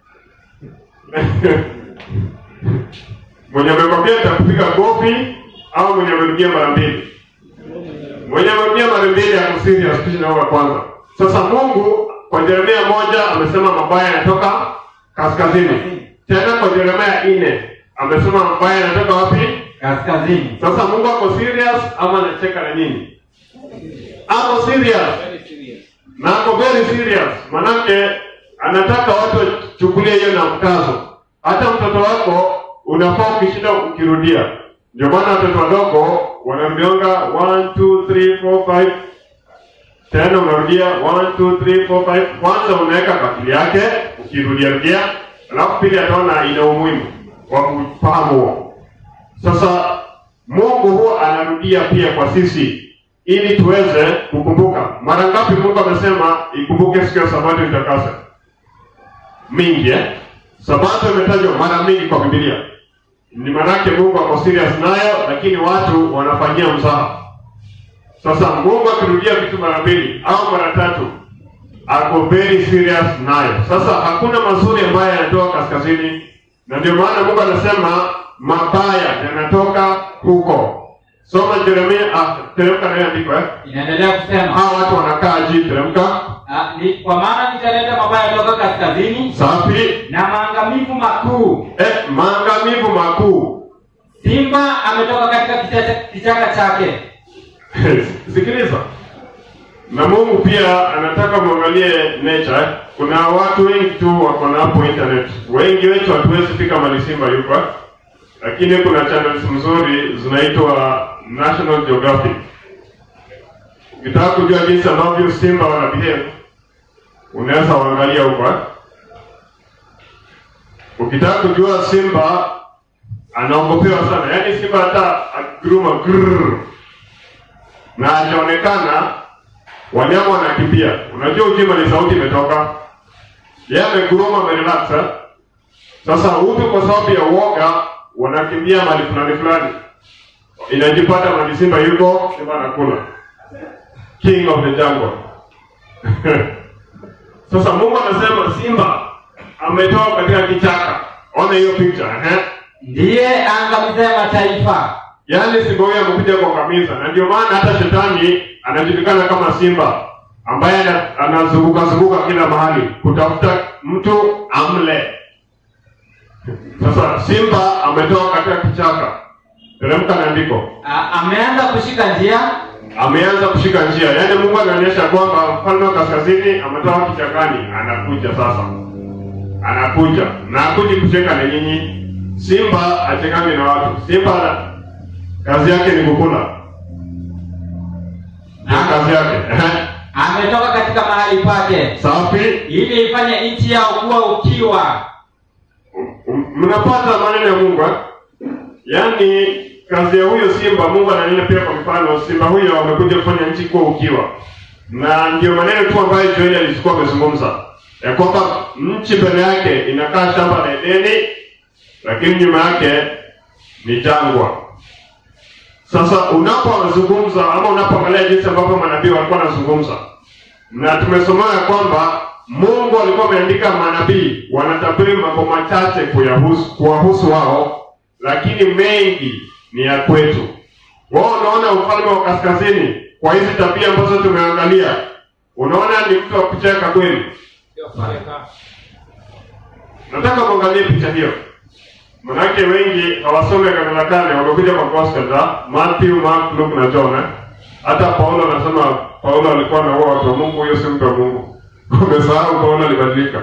mwenye amekwambia nitakupiga kofi au mwenye amerudia mara mbili? Mwenye amerudia mara mbili ako serious kisha wa kwanza. Sasa Mungu kwa Yeremia moja amesema mabaya yanatoka kaskazini. Tena kwa Yeremia nne amesema mabaya yanatoka wapi? kaskazini. Sasa Mungu ako serious ama anacheka na nini? Ako serious na ako very serious, manake anataka watu wachukulie hiyo na mkazo. Hata mtoto wako unafaa ukishinda ukirudia. Ndio maana watoto wadogo wanamjonga 1 2 3 4 5 tena unarudia 1 2 3 4 5 kwanza unaweka kwa akili yake ukirudia rudia, alafu pili ataona ina umuhimu wa kufahamu huo. Sasa Mungu huwa anarudia pia kwa sisi ili tuweze kukumbuka. Mara ngapi Mungu amesema ikumbuke siku ya Sabato itakase? Mingi eh? Sabato imetajwa mara mingi kwa Biblia. Ni maanake Mungu ako serious nayo, lakini watu wanafanyia mzaha. Sasa Mungu akirudia vitu mara mbili au mara tatu, ako very serious nayo. Sasa hakuna mazuri ambayo yanatoka kaskazini, na ndio maana Mungu anasema mabaya yanatoka huko. Soma Yeremia, ah, teremka nayo andiko eh. inaendelea kusema Hawa watu wanakaa jii, teremka. ah, ni, kwa maana nitaleta mabaya toka kaskazini Safi. na maangamivu makuu Eh, maangamivu makuu. simba ametoka katika kichaka, kichaka chake Sikiliza, na Mungu pia anataka muangalie nature. eh. Kuna watu wengi tu wako na hapo internet, wengi wetu hatuwezi fika mali simba yuko, eh. lakini kuna channels mzuri zinaitwa National Geographic. Ukitaka kujua jinsi ambavyo simba wana behave, unaweza waangalia huko. eh. Ukitaka kujua simba anaogopewa sana, yaani simba hata akiguruma grrr na hajaonekana, wanyama wanakimbia. Unajua ujima ni sauti imetoka, yeye ameguruma, amerelax. eh. Sasa hutu kwa sababu ya uoga wanakimbia mahali fulani fulani, inajipata mahali simba yuko, simba anakula, king of the jungle. Sasa Mungu anasema simba ametoka katika kichaka. Ona hiyo picture eh? ndiye aangamizaye mataifa Yaani simba huyo amekuja kuangamiza, na ndio maana hata shetani anajulikana kama simba ambaye ana- anazunguka zunguka kila mahali kutafuta mtu amle. Sasa simba ametoka katika kichaka, teremka na andiko, A- ameanza kushika njia ameanza kushika njia. Yaani Mungu anaonyesha kwamba mfalme wa kaskazini ametoka kichakani, anakuja sasa, anakuja na akuji kucheka na nyinyi. Simba achekani na watu. Simba kazi yake ni kukula, ndio kazi yake. ametoka katika mahali pake Safi. ili ifanye nchi yao kuwa ukiwa M- Mnapata maneno ya Mungu eh? Yaani kazi ya huyo simba, Mungu ananena pia kwa mfano, simba huyo amekuja kufanya nchi kuwa ukiwa, na ndio maneno tu ambayo Joeli alikuwa amezungumza ya kwamba nchi mbele yake inakaa shamba la Edeni, lakini nyuma yake ni jangwa. Sasa unapozungumza ama unapoangalia jinsi ambavyo manabii walikuwa wanazungumza, na tumesomea ya kwamba Mungu alikuwa ameandika manabii wanatabiri mambo machache kuyahusu kuwahusu wao, lakini mengi ni ya kwetu. Wao unaona ufalme wa kaskazini kwa hizi tabia ambazo tumeangalia, unaona ni mtu wa kucheka kweli. Nataka muangalie picha hiyo, manake wengi hawasome Agano la Kale, wamekuja kwa gospel za Matthew, Mark, Luke na John. eh. Hata Paulo anasema Paulo alikuwa anaua watu wa Mungu, huyo si mtu wa Mungu. Umesahau Paulo alibadilika.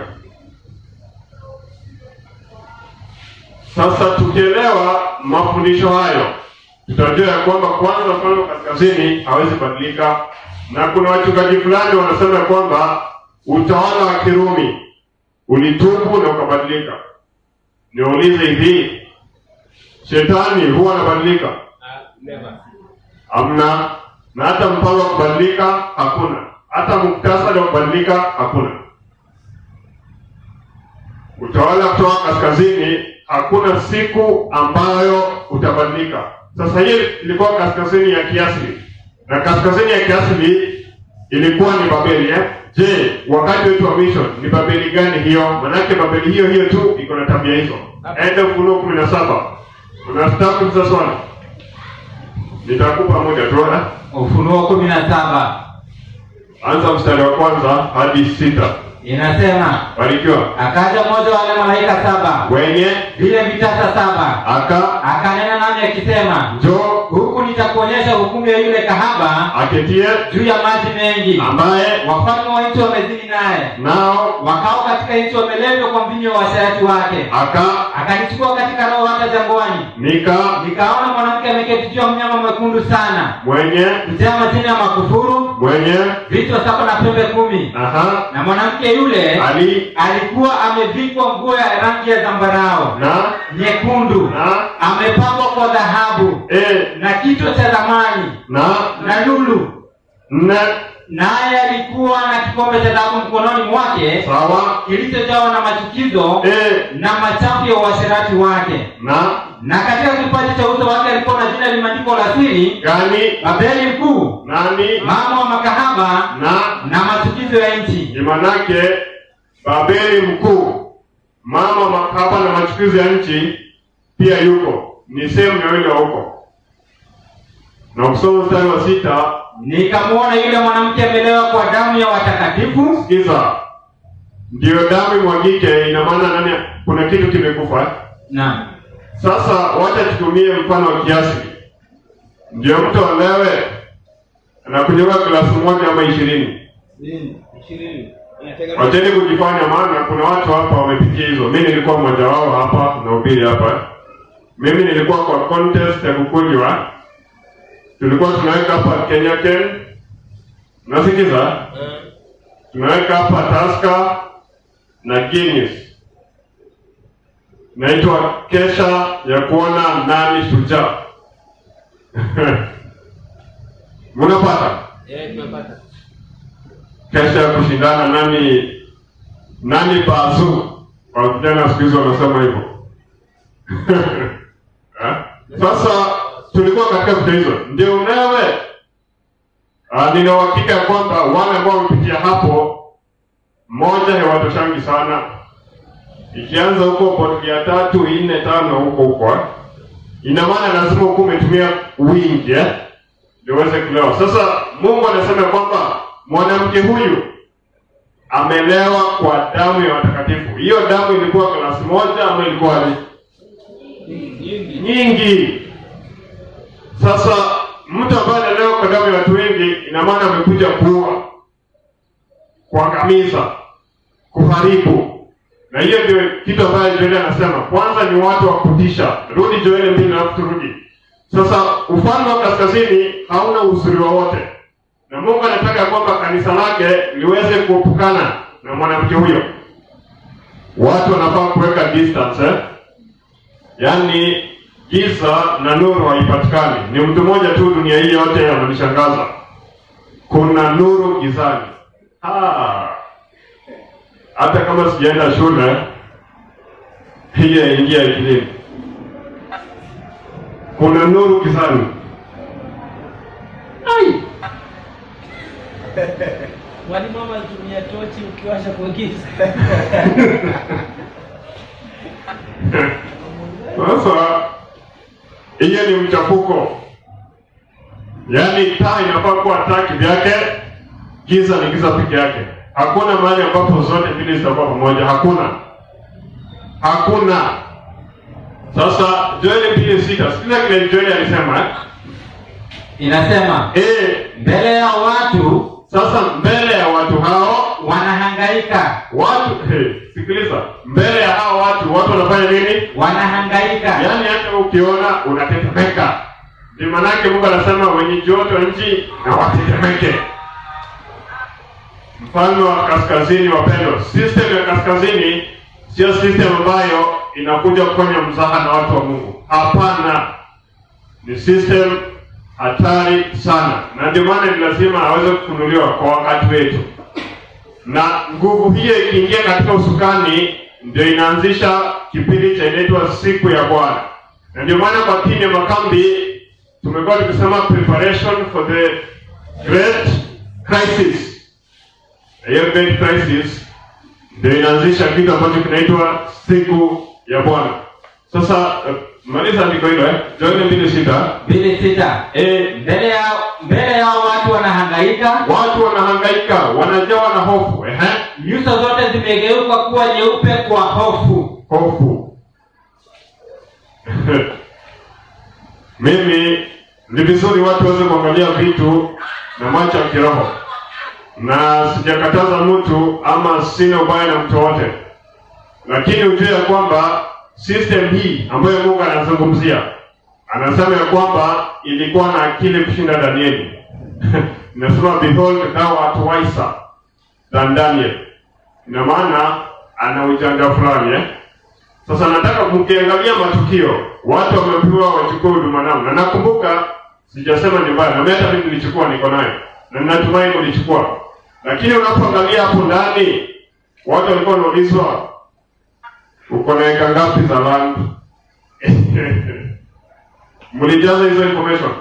Sasa tukielewa mafundisho hayo, tutajua ya kwamba kwanza mfalme wa kaskazini hawezi badilika, na kuna wachungaji fulani wanasema ya kwamba utawala wa Kirumi ulitubu na ukabadilika. Niulize hivi, shetani huwa anabadilika? Hamna. Na hata mpango wa kubadilika hakuna, hata muktasari wa kubadilika hakuna. Utawala kutoka kaskazini, hakuna siku ambayo utabadilika. Sasa hii ilikuwa kaskazini ya kiasili, na kaskazini ya kiasili ilikuwa ni Babeli eh? Je, wakati wetu wa mission ni Babeli gani hiyo? Manake Babeli hiyo hiyo tu iko na tabia hizo. Enda Ufunuo kumi na saba unataka kuuliza swali, nitakupa muda tu eh? ufunuo kumi na saba Anza mstari wa kwanza hadi sita. inasema Barikiwa. akaja mmoja wa wale malaika saba Wenye vile vitasa saba aka akanena nami akisema njoo huku nitakuonyesha hukumu ya yule kahaba aketie juu ya maji mengi ambaye wafalme wa nchi wamezini naye nao wakao katika nchi wamelevwa kwa mvinyo wa washarati wake aka akanichukua katika roho hata jangwani nika nikaona mwanamke ameketi juu ya mnyama mwekundu sana mwenye kujaa majina ya makufuru mwenye vichwa saba na pembe kumi aha na mwanamke yule ali alikuwa amevikwa nguo ya rangi ya zambarao na nyekundu na amepambwa kwa dhahabu e na kichwa cha thamani na na lulu na naye alikuwa na kikombe cha dhahabu mkononi mwake sawa kilichojawa na machukizo e na machafu ya uasherati wake na na katika kipaji cha uso wake alikuwa na jina limeandikwa la siri gani babeli mkuu nani mama wa makahaba na na machukizo ya nchi ni manake babeli mkuu mama makahaba na machukizo ya nchi pia yuko ni sehemu ya wile wa huko na ukisoma mstari wa sita nikamwona yule mwanamke amelewa kwa damu ya watakatifu sikiza ndiyo damu imwagike ina maana nani kuna kitu kimekufa naam sasa wacha tutumie mfano wa kiasi ndio mtu alewe anakunywa glasi moja ama ishirini wacheni kujifanya maana kuna watu hapa wamepitia hizo mi nilikuwa mmoja wao hapa nahubiri hapa mimi nilikuwa kwa contest ya kukunywa tulikuwa tunaweka hapa kenya ken nasikiza tunaweka hapa taska na guinness naitwa kesha ya kuona nani shujaa mnapata kesha ya kushindana nani nani bazu kwa vijana siku hizi wanasema hivyo Eh? sasa tulikuwa katika vita hizo ndio unewe uh, nina uhakika ya kwamba wale ambao wamepitia hapo moja hewatoshangi sana ikianza huko botli ya tatu nne tano huko huko eh. ina maana lazima huku umetumia wingi eh, ndio uweze kulewa sasa mungu anasema kwamba mwanamke huyu amelewa kwa damu ya watakatifu hiyo damu ilikuwa glasi moja ama ilikuwa ni nyingi sasa mtu ambaye analewa kwa damu ya watu wengi ina maana amekuja kuua kuangamiza kuharibu na hiyo ndio kitu ambayo joeli anasema kwanza ni watu wa kutisha rudi joeli mbili alafu turudi sasa ufalme wa kaskazini hauna uzuri wowote na mungu anataka kwamba kanisa lake liweze kuepukana na mwanamke huyo watu wanafaa kuweka distance eh? yaani giza na nuru haipatikani ni mtu mmoja tu dunia hii yote ananishangaza kuna nuru gizani Ah. hata kama sijaenda shule hiyo yaingia akilini kuna nuru gizani Ai. Mwalimu mama alitumia tochi ukiwasha kuingiza. Sasa hiyo ni mchafuko, yaani taa inafaa kuwa taa kivyake, giza ni giza peke yake. Hakuna mahali ambapo zote mbili zitakuwa pamoja, hakuna, hakuna. Sasa Joeli mbili sita, sikiza kile Joeli alisema eh? inasema Eh, mbele ya watu sasa mbele ya watu hao wanahangaika watu hey, sikiliza, mbele ya hao watu watu wanafanya nini? wanahangaika yaani hata ukiona unatetemeka ndio maanake mungu anasema wenye joto nchi na watetemeke mfalme wa kaskazini wapendwa system ya kaskazini sio system ambayo inakuja kufanya mzaha na watu wa mungu hapana ni system hatari sana na ndio maana ni lazima aweze kufunuliwa kwa wakati wetu na nguvu hiyo ikiingia katika usukani ndio inaanzisha kipindi cha inaitwa siku ya bwana na ndio maana kwa timu ya makambi tumekuwa tukisema preparation for the great crisis na hiyo great crisis ndio inaanzisha kitu ambacho kinaitwa siku ya bwana sasa uh, maliza andiko hilo eh? joini mbili sita mbili sita eh, mbele ya mbele yao watu wanahangaika watu wanahangaika wanajawa na hofu ehe nyuso zote zimegeuka kuwa nyeupe kwa hofu hofu mimi ni vizuri watu waweze kuangalia vitu na macho ya kiroho na sijakataza mtu ama sina ubaya na mtu wote lakini ujue ya kwamba system hii ambayo mungu anazungumzia anasema ya kwamba ilikuwa na akili kushinda danieli inasema behold thou art wiser than daniel ina maana ana ujanja fulani eh? sasa nataka mkiangalia matukio watu wamepewa wachukue huduma nao na nakumbuka sijasema ni mbaya na hata mimi nilichukua niko nayo na ninatumai mlichukua lakini unapoangalia hapo ndani watu walikuwa wanaulizwa uko na eka ngapi za land mlijaza hizo information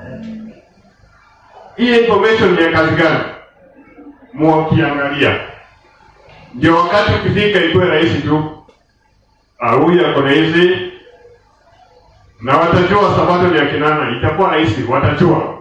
hii information ni ya kazi gani mwakiangalia ndio wakati ukifika ikuwe rahisi tu Ah, huyu ako na hizi na watajua sabato ni ya kinana itakuwa rahisi watajua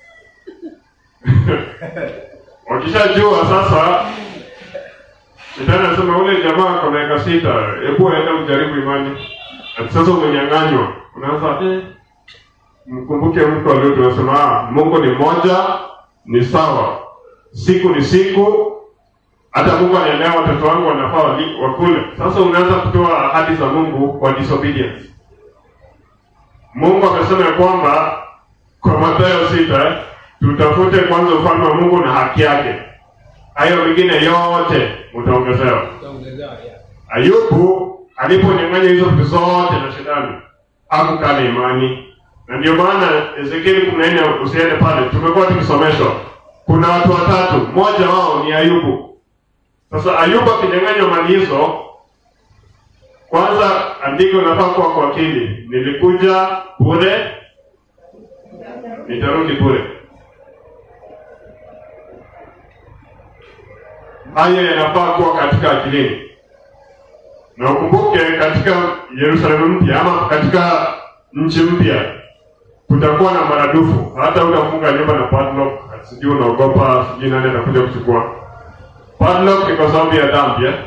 wakishajua sasa shetani anasema ule jamaa ako na eka sita hebu aenda ujaribu imani ati sasa umenyang'anywa unaanza eh, mkumbuke mtu alio tunasema ah, mungu ni moja ni sawa siku ni siku hata mungu anaelewa watoto wangu wanafaa wali- wakule sasa unaanza kutoa ahadi za mungu kwa disobedience mungu amesema ya kwamba kwa matayo sita eh, tutafute kwanza ufalme wa mungu na haki yake hayo mengine yote utaongezewa Utaongezewa, yeah. Ayubu aliponyang'anya hizo vitu zote na shetani hakukana imani, na ndio maana Ezekieli kumi na nne usiende pale, tumekuwa tukisomeshwa, kuna watu watatu, mmoja wao ni Ayubu. Sasa Ayubu akinyang'anywa mali hizo, kwanza andiko unafaa kuwa kwa akili, nilikuja bure, nitarudi bure. Hayo yanafaa kuwa katika akilini na ukumbuke katika Yerusalemu mpya ama katika nchi mpya kutakuwa na maradufu. Hata utafunga nyumba na padlock, sijui unaogopa, sijui nani atakuja kuchukua padlock. Ni kwa sababu ya dhambi eh?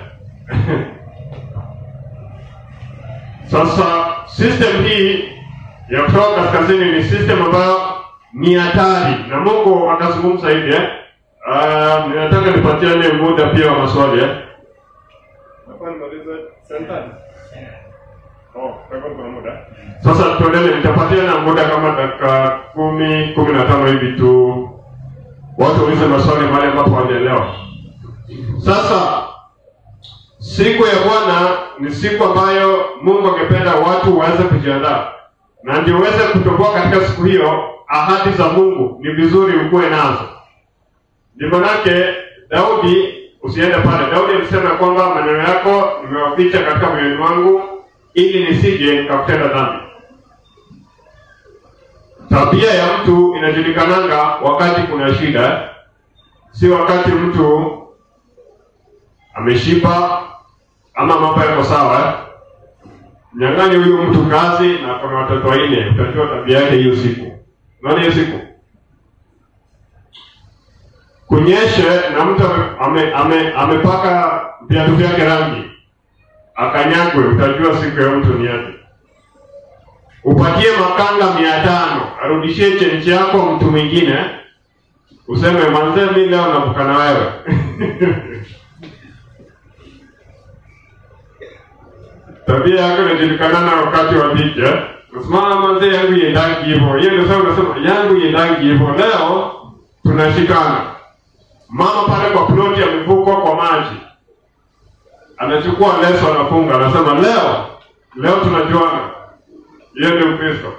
Sasa system hii ya kutoka kaskazini ni system ambayo ni hatari, na Mungu akazungumza hivi eh? Uh, ninataka nipatiane muda pia wa maswali eh? Hapa nimalize sentence. Oh, kwa hivyo kuna muda. Sasa tuendelee, nitapatia na muda kama dakika kumi kumi na tano hivi tu, watu waulize maswali mahali ambapo hawajaelewa. Sasa siku ya Bwana ni siku ambayo Mungu angependa watu waweze kujiandaa, na ndio uweze kutoboa katika siku hiyo. Ahadi za Mungu ni vizuri ukuwe nazo. Ndio manake Daudi, usiende pale. Daudi alisema ya kwamba maneno yako nimewaficha katika moyoni mwangu ili nisije nikakutenda dhambi. Tabia ya mtu inajulikananga wakati kuna shida, si wakati mtu ameshiba ama mambo yako sawa. Nyang'anye huyu mtu kazi na kuna watoto wanne, utajua tabia yake hiyo siku. Unaona hiyo siku kunyeshe na mtu ame, ame, amepaka viatu vyake rangi akanyagwe, utajua siku ya mtu ni yapi. Upatie makanga mia tano arudishie chenchi yako mtu mwingine, useme manzee, mi leo navuka na wewe tabia yako inajulikana na wakati wa dhiki eh? Usimama manzee, yangu iendangi hivyo. Hiyo ndio sababu unasema yangu iendangi hivyo. Leo tunashikana. Mama pale kwa ploti amevukwa kwa maji, anachukua leso anafunga, anasema leo leo tunajuana. Hiyo ndio Ukristo.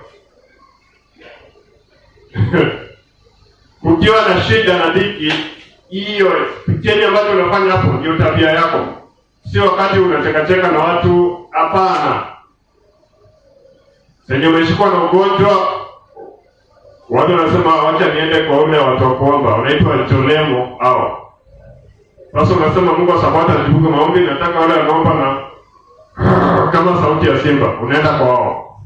Kukiwa na shida na dhiki, hiyo kitendo ambacho unafanya hapo ndio tabia yako, sio wakati unachekacheka na watu. Hapana, senye umeshikwa na ugonjwa, watu wanasema wacha niende kwa ule watu wa kuomba, wanaitwa jolemo hao. Sasa unasema Mungu wa Sabato anajibu maombi, nataka wale wanaomba na kama sauti ya simba, unaenda kwa wao.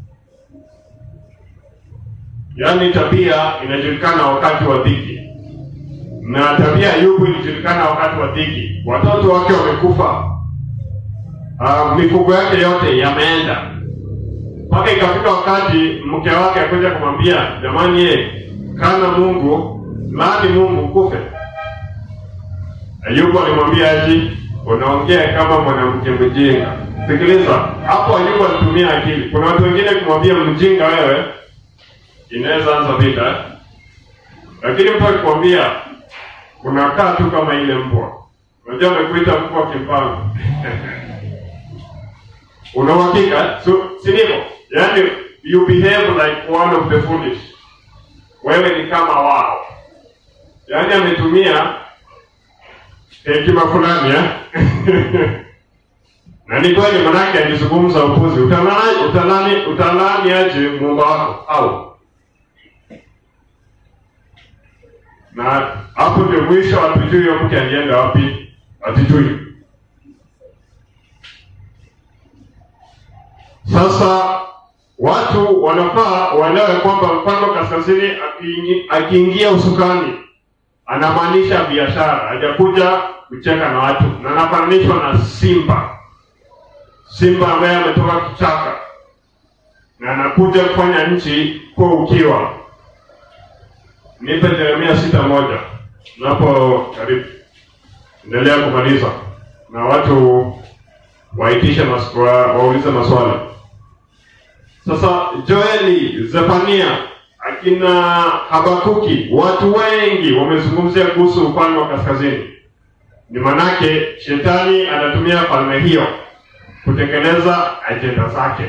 Yaani tabia inajulikana wakati wa dhiki, na tabia ya Ayubu ilijulikana wakati wa dhiki. Watoto wake wamekufa, uh, mifugo yake yote yameenda, mpaka ikafika wakati mke wake akuja kumwambia, jamani, ye kana Mungu laani Mungu kufe. Ayubu alimwambia aji, unaongea kama mwanamke mjinga. Sikiliza hapo, Ayubu alitumia akili. Kuna watu wengine kumwambia mjinga wewe inaweza anza vita, lakini mtu akikwambia unakaa tu kama ile mbwa, unajua amekuita mbwa kimpango una uhakika so, si ndivyo? Yani you behave like one of the foolish, wewe ni kama wao. Yani ametumia hekima fulani eh? na ni kweli manake alizungumza upuzi utalani utalani utalani aje muumba wako au na hapo ndio mwisho hatujui huyo mke alienda wapi hatujui sasa watu wanafaa waelewe kwamba mfalme wa kaskazini akiingi- akiingia usukani anamaanisha biashara hajakuja kucheka na watu na anafananishwa na simba simba ambaye ametoka kichaka na anakuja kufanya nchi kuwa ukiwa nipe jeremia sita moja napo karibu endelea kumaliza na watu waitishe mas, wa, waulize maswali sasa joeli zefania akina habakuki watu wengi wamezungumzia kuhusu ufalme wa kaskazini ni manake shetani anatumia falme hiyo kutekeleza ajenda zake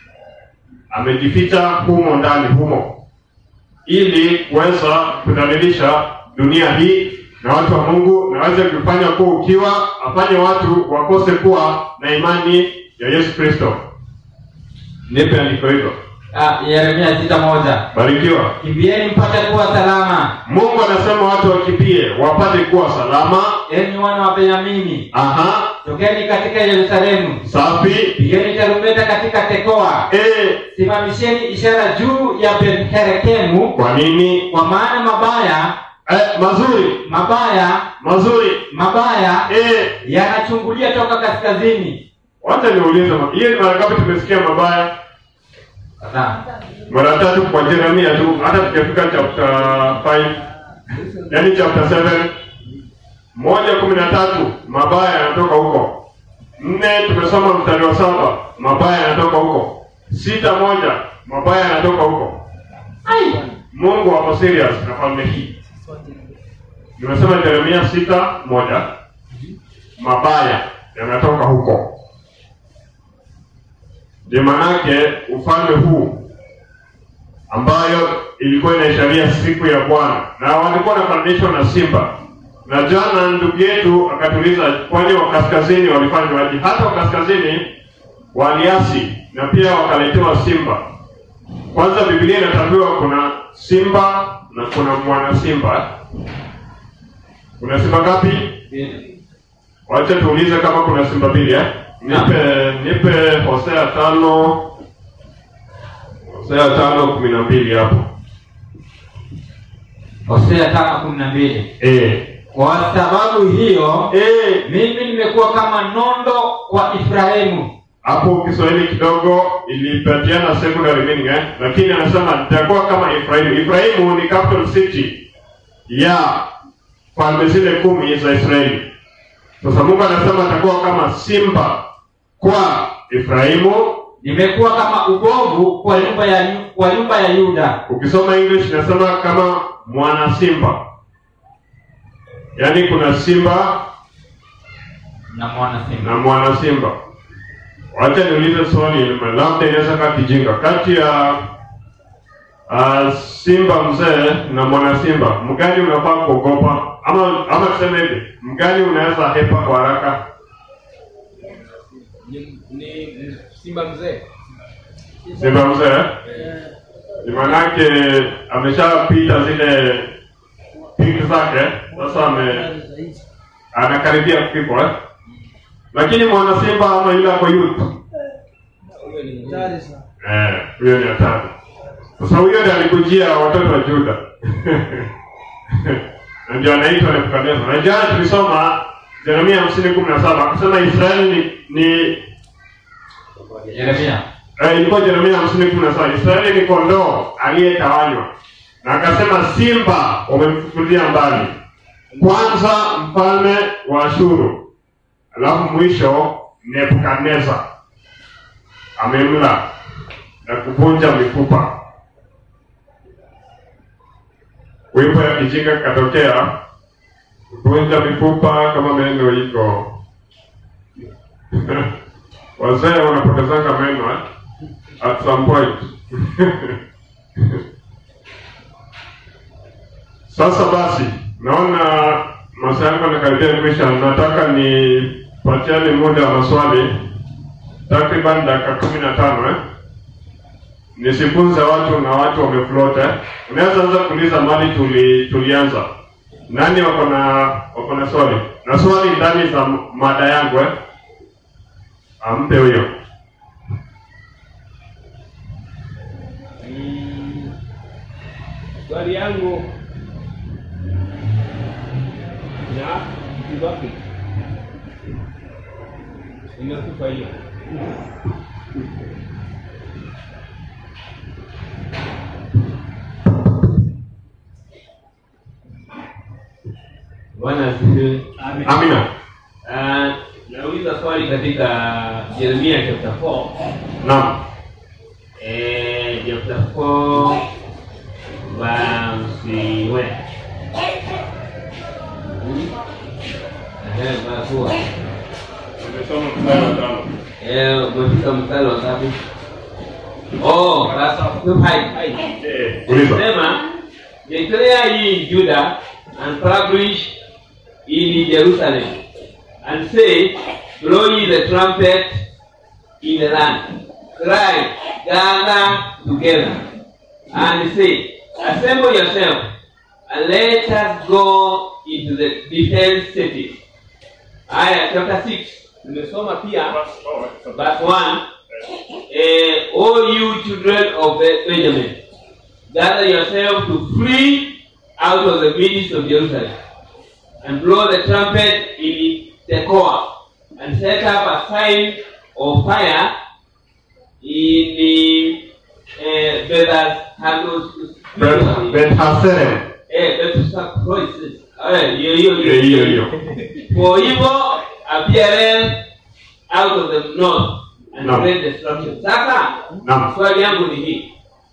amejificha humo ndani humo ili kuweza kudhalilisha dunia hii na watu wa mungu na aweze kufanya kuwa ukiwa afanye watu wakose kuwa na imani ya yesu kristo nipe andiko hilo Ah, Yeremia sita moja barikiwa kimbieni mpate kuwa salama mungu anasema watu wakimbie wapate kuwa salama enyi wana wa benyamini aha tokeni katika yerusalemu safi pigeni tarumbeta katika tekoa e, simamisheni ishara juu ya benherekemu kwa nini kwa maana mabaya e, mazuri mabaya mazuri mabaya e, yanachungulia toka kaskazini wacha niulize ma- hiyo ni mara ngapi tumesikia mabaya Kadhaa. mara tatu kwa jeremia tu hata tukifika chapter 5 yani chapter 7 moja kumi na tatu mabaya yanatoka huko nne tumesoma mstari wa saba mabaya yanatoka huko sita moja mabaya yanatoka huko Ai, mungu wako serious na falme hii nimesema jeremia sita moja mabaya yanatoka huko ndio manake ufalme huu ambayo ilikuwa inaisharia siku ya bwana na walikuwa wanafananishwa na simba na jana ndugu yetu akatuliza kwani wa kaskazini walifanywaje hata wa kaskazini waliasi na pia wakaletewa simba kwanza biblia inatambiwa kuna simba na kuna mwana simba kuna simba ngapi wacha tuulize kama kuna simba mbili eh? nipe nipe hosea tano hosea tano kumi na mbili hapo hosea tano kumi na mbili eh. kwa sababu hiyo Eh. mimi nimekuwa kama nondo kwa ifrahimu hapo kiswahili kidogo ilipatiana secondary meaning eh? lakini anasema nitakuwa kama Efraimu. Efraimu ni capital city ya falme zile kumi za Israeli. Sasa Mungu anasema atakuwa kama simba kwa Efraimu. nimekuwa kama ubovu kwa nyumba ya Yu- kwa nyumba ya yuda Ukisoma English inasema kama mwana simba, yaani kuna simba na mwana simba na mwana simba. Wacha niulize swali, labda inaweza kaa kijinga, kati ya uh, simba mzee na mwana simba, mgani unafaa kuogopa? Ama ama tuseme hivi, mgani unaweza hepa kwa haraka? ni, ni simba mzee Simba mzee ni manake ameshapita zile piki zake, sasa ame anakaribia kifo eh? Lakini mwana simba ama yule ako youth huyo ni Hatari sana. Eh, huyo ni hatari. Sasa huyo ndiye alikujia watoto wa Juda. Na ndio anaitwa Nebukadneza. Na jana tulisoma Yeremia hamsini kumi na saba akasema Israeli ni, ni yeremia eh, ilikuwa Yeremia hamsini kumi na saba Israeli ni kondoo aliyetawanywa, na akasema simba wamemfukuzia mbali, kwanza mfalme wa Ashuru, alafu mwisho Nebukadneza amemla na kuvunja mifupa. Wimbo ya kijinga katokea kuvunja mifupa kama meno iko wazee wanapotezanga meno eh? at some point sasa basi naona masaa yangu yanakaribia kuisha nataka nipatiane muda wa maswali takriban dakika kumi na tano eh? nisifunze watu na watu wamefloat eh? unaweza anza kuuliza mali tuli, tulianza nani wako na wako na swali na swali ndani za mada yangu eh? ampe huyo Mm, swali yangu na Zimbabwe imekufa hiyo. Bwana asifiwe. amina Ah, nauliza swali katika Yeremia chapter 4. naam Eh, chapter 4 verse where? Hmm? Eh, verse what? Tumesoma mstari wa tano. Eh, umefika mstari wa ngapi? Oh, verse 5. Eh, uliza Sema, declare ye in Judah and publish in Jerusalem, and say, blow ye the trumpet in the land. Cry, gather together, and say, assemble yourself, and let us go into the defense cities. Aya, chapter 6, nimesoma pia verse- oh, it's a- verse 1. eh, Uh, all you children of Be- Benjamin, gather yourself to flee out of the midst of Jerusalem, and blow the trumpet in Tekoa, and set up a sign of fire in the uh, Bethas bethaserem Eh, Bethsaida. Eh, hiyo hiyo hiyo hiyo hiyo For evil appearance out of the north and Naam. great destruction. Sasa naam swali yangu ni hii.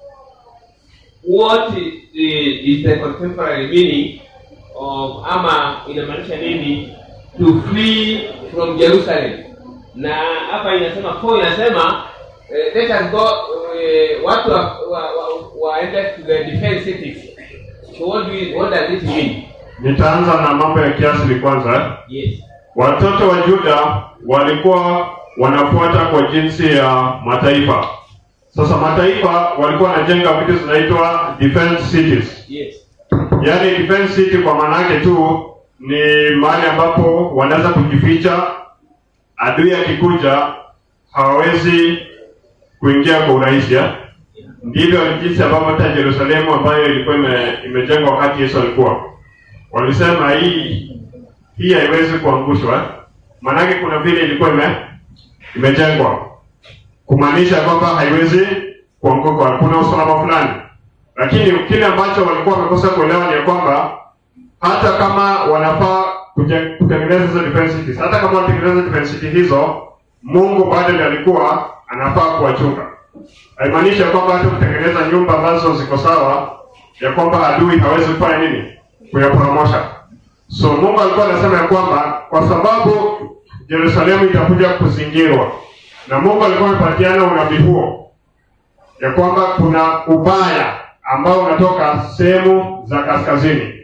What is the, is the contemporary meaning of ama inamaanisha nini to flee from Jerusalem? Na hapa inasema for inasema eh, let us go eh, watu wa, wa, wa, waende to the defense cities. So what do you, what does it mean? nitaanza na mambo ya kiasili kwanza eh? Yes. watoto wa Yuda walikuwa wanafuata kwa jinsi ya mataifa. Sasa mataifa walikuwa wanajenga vitu zinaitwa defense cities. Yes. Yaani defense city kwa maana yake tu ni mahali ambapo wanaweza kujificha, adui akikuja hawawezi kuingia kwa urahisi. eh? Ndivyo jinsi ambavyo hata Yerusalemu ambayo ilikuwa ime, imejengwa wakati Yesu alikuwa, walisema hii hii haiwezi kuangushwa, eh? maanake kuna vile ilikuwa ime, imejengwa kumaanisha kwamba haiwezi kuanguka, kuna usalama fulani. Lakini kile ambacho walikuwa wamekosa kuelewa ni ya kwamba hata kama wanafaa kuje- kutengeneza hizo defense cities, hata kama wanatengeneza defense city hizo, Mungu bado ndiye alikuwa anafaa kuwachunga. Haimaanishi ya kwamba hata kutengeneza nyumba ambazo ziko sawa, ya kwamba adui hawezi kufanya nini, kuyaporomosha. So Mungu alikuwa anasema ya kwamba kwa sababu Yerusalemu itakuja kuzingirwa, na Mungu alikuwa amepatiana unabii huo ya kwamba kuna ubaya ambao unatoka sehemu za kaskazini.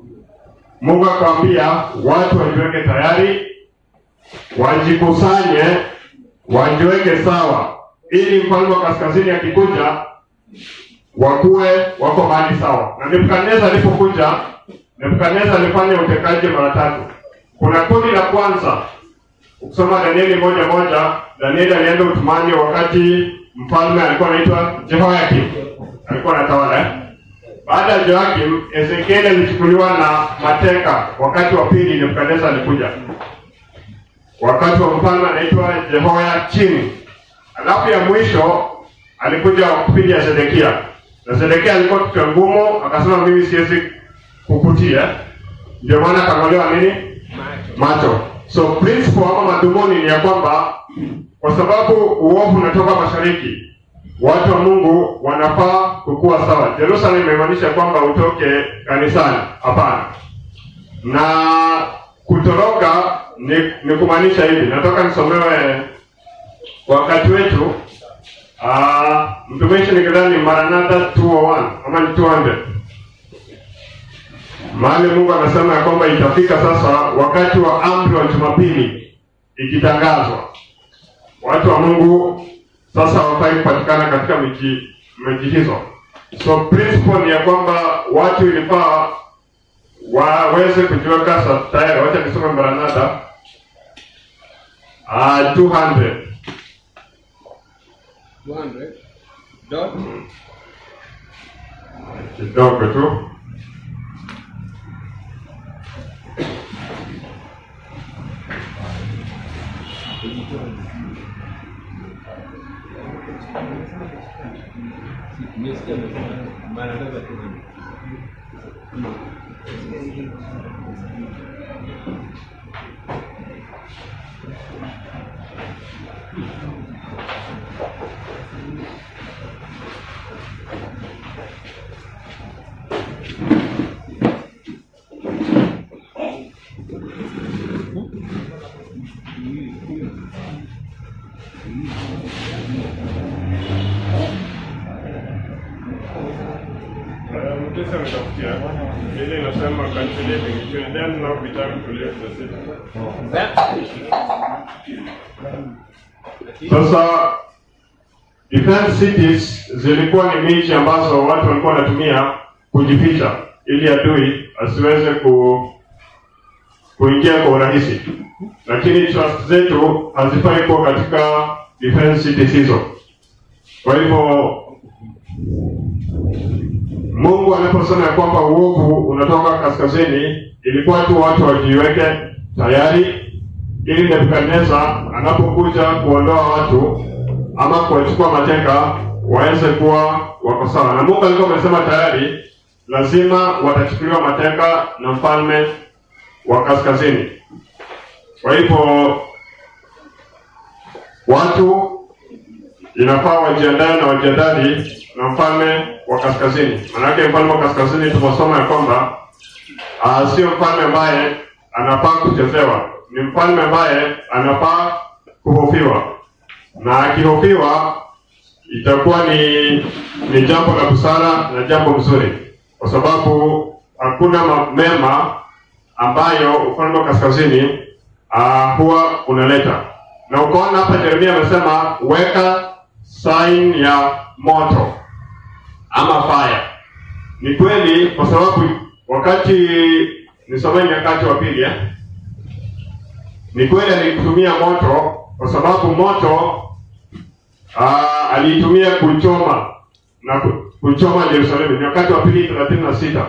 Mungu akamwambia watu wajiweke tayari, wajikusanye, wajiweke sawa, ili mfalme wa kaskazini akikuja wakuwe wako mahali sawa. Na Nebukadneza alipokuja, Nebukadneza alifanya utekaji mara tatu. Kuna kundi la kwanza, ukisoma Danieli moja moja, Danieli alienda utumani wakati mfalme alikuwa anaitwa Jehoyakim, alikuwa anatawala eh? Baada ya Joakim, Ezekieli alichukuliwa na mateka. Wakati wa pili Nebukadneza alikuja, wakati wa mfalme anaitwa Jehoyakim. Alafu ya mwisho alikuja kipindi ya Sedekia, na Sedekia alikuwa kichwa ngumu, akasema mimi siwezi kukutia, ndio maana akang'olewa nini macho. So principle ama madhumuni ni ya kwamba kwa sababu uovu unatoka mashariki, watu wa Mungu wanafaa kukuwa sawa. Jerusalem imemaanisha kwamba utoke kanisani? Hapana. Na kutoroka ni, ni kumaanisha hivi. Natoka nisomewe wakati wetu. Uh, mtumishi nikidhani Maranatha 201 ama ni 200 mahali Mungu anasema ya kwamba itafika sasa wakati wa amri wa Jumapili ikitangazwa watu wa Mungu sasa hawafai kupatikana katika miji miji hizo. So principle ni ya kwamba watu ilifaa waweze kujiweka sa- tayari. Wacha nisome Maranatha uh, 200 200 dot kidogo tu nimesikia amesema Maranatha 200 Mtesa ametafutia ile inasema calculating it will then not be time to leave the city. Sasa defense cities zilikuwa ni miji ambazo watu walikuwa wanatumia kujificha ili adui asiweze ku kuingia kwa urahisi, lakini trust zetu hazifai kuwa katika defense cities hizo. Kwa hivyo Mungu anaposema ya kwamba uovu unatoka kaskazini, ilikuwa tu watu wajiweke tayari ili Nebukadneza anapokuja kuondoa watu ama kuwachukua mateka waweze kuwa wako sawa. Na Mungu alikuwa amesema tayari lazima watachukuliwa mateka na mfalme wa kaskazini. Kwa hivyo watu inafaa wajiandae na wajiadari na mfalme wa kaskazini. Maanake mfalme wa kaskazini tumesoma ya kwamba uh, sio mfalme ambaye anafaa kuchezewa, ni mfalme ambaye anafaa kuhofiwa, na akihofiwa itakuwa ni ni jambo la busara na jambo mzuri, kwa sababu hakuna ma- mema ambayo ufalme wa kaskazini uh, huwa unaleta. Na ukaona hapa Yeremia amesema weka sign ya moto ama fire. Ni kweli, kwa sababu wakati nisomeni Nyakati wa pili eh? Ni kweli alitumia moto kwa sababu moto aa, aliitumia kuchoma na ku- kuchoma Yerusalemu. Ni wakati wa pili thelathini na sita.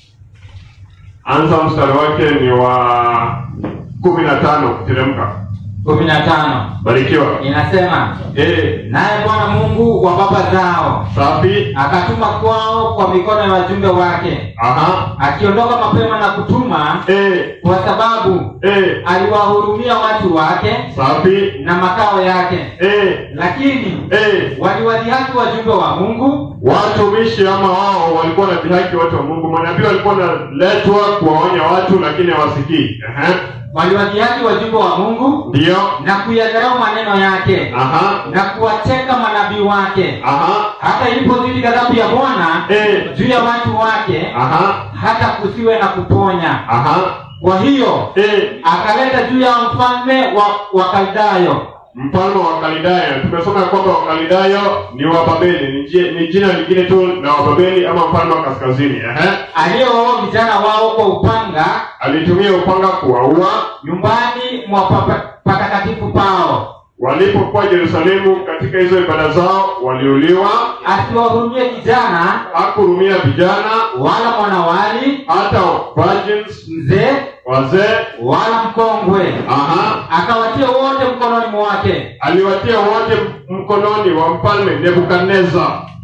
Anza mstari wake ni wa kumi na tano kuteremka. kumi na tano Barikiwa. inasema Eh, naye Bwana Mungu wa baba zao safi. akatuma kwao kwa mikono ya wajumbe wake, Aha. akiondoka mapema na kutuma, Eh, kwa sababu eh, aliwahurumia watu wake safi. na makao yake. Eh, Lakini eh, waliwadhihaki wajumbe wa Mungu, watumishi ama wao walikuwa na dhihaki watu wa Mungu. Manabii walikuwa wanaletwa kuwaonya watu, lakini hawasikii. Ehe, waliwadhihaki wajumbe wa Mungu ndio. na kuyadharau maneno yake Aha, na kuwateka manabii wake, aha, hata ilipozidi ghadhabu ya Bwana eh, juu ya watu wake, aha, hata kusiwe na kuponya. aha, Kwa hiyo eh. akaleta juu ya mfalme wa Wakaldayo Mfalme wa Kalidayo, tumesoma ya kwamba Wakalidayo ni Wababeli, ni, ji- ni jina lingine tu la Wababeli ama mfalme wa kaskazini. Ehe, aliyewaua vijana wao kwa upanga alitumia upanga kuwaua nyumbani mwa papa- patakatifu pao, walipokuwa Yerusalemu katika hizo ibada zao, waliuliwa. asiwahurumie kijana Hakurumia vijana wala mwanawali, hata virgins, mzee wazee. wala mkongwe, Aha, akawatia wote mkononi mwake, aliwatia wote mkononi wa mfalme Nebukadneza.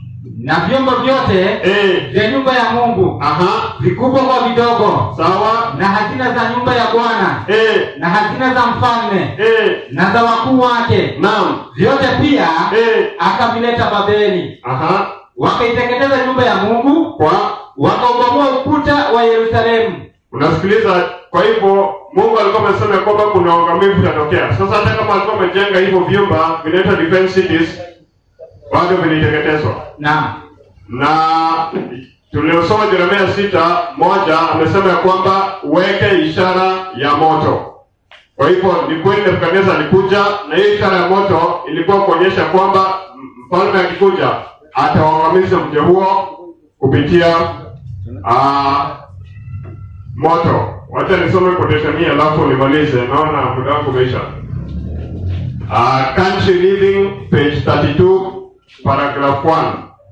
na vyombo vyote Eh, vya nyumba ya Mungu, aha, vikubwa kwa vidogo, sawa. na hazina za nyumba ya Bwana, Eh, na hazina za mfalme, eh, na za wakuu wake, naam. vyote pia Eh, akavileta Babeli. aha, Wakaiteketeza nyumba ya Mungu, kwa wakaubomoa ukuta wa Yerusalemu. unasikiliza. Kwa hivyo Mungu alikuwa amesema ya kwamba kuna uangamivu utatokea. Sasa hata kama alikuwa amejenga hivyo vyumba vinaitwa defense cities, bado viliteketezwa. Naam, na tuliosoma Yeremia sita moja amesema ya kwamba weke ishara ya moto. Kwa hivyo ni kweli Nebukadneza alikuja, na hiyo ishara ya moto ilikuwa kuonyesha kwamba mfalme akikuja atawangamiza mji huo kupitia uh, moto. Wacha nisome quotation hii alafu nimalize, naona muda wangu umeisha. Uh, country living page 32 paragraph 1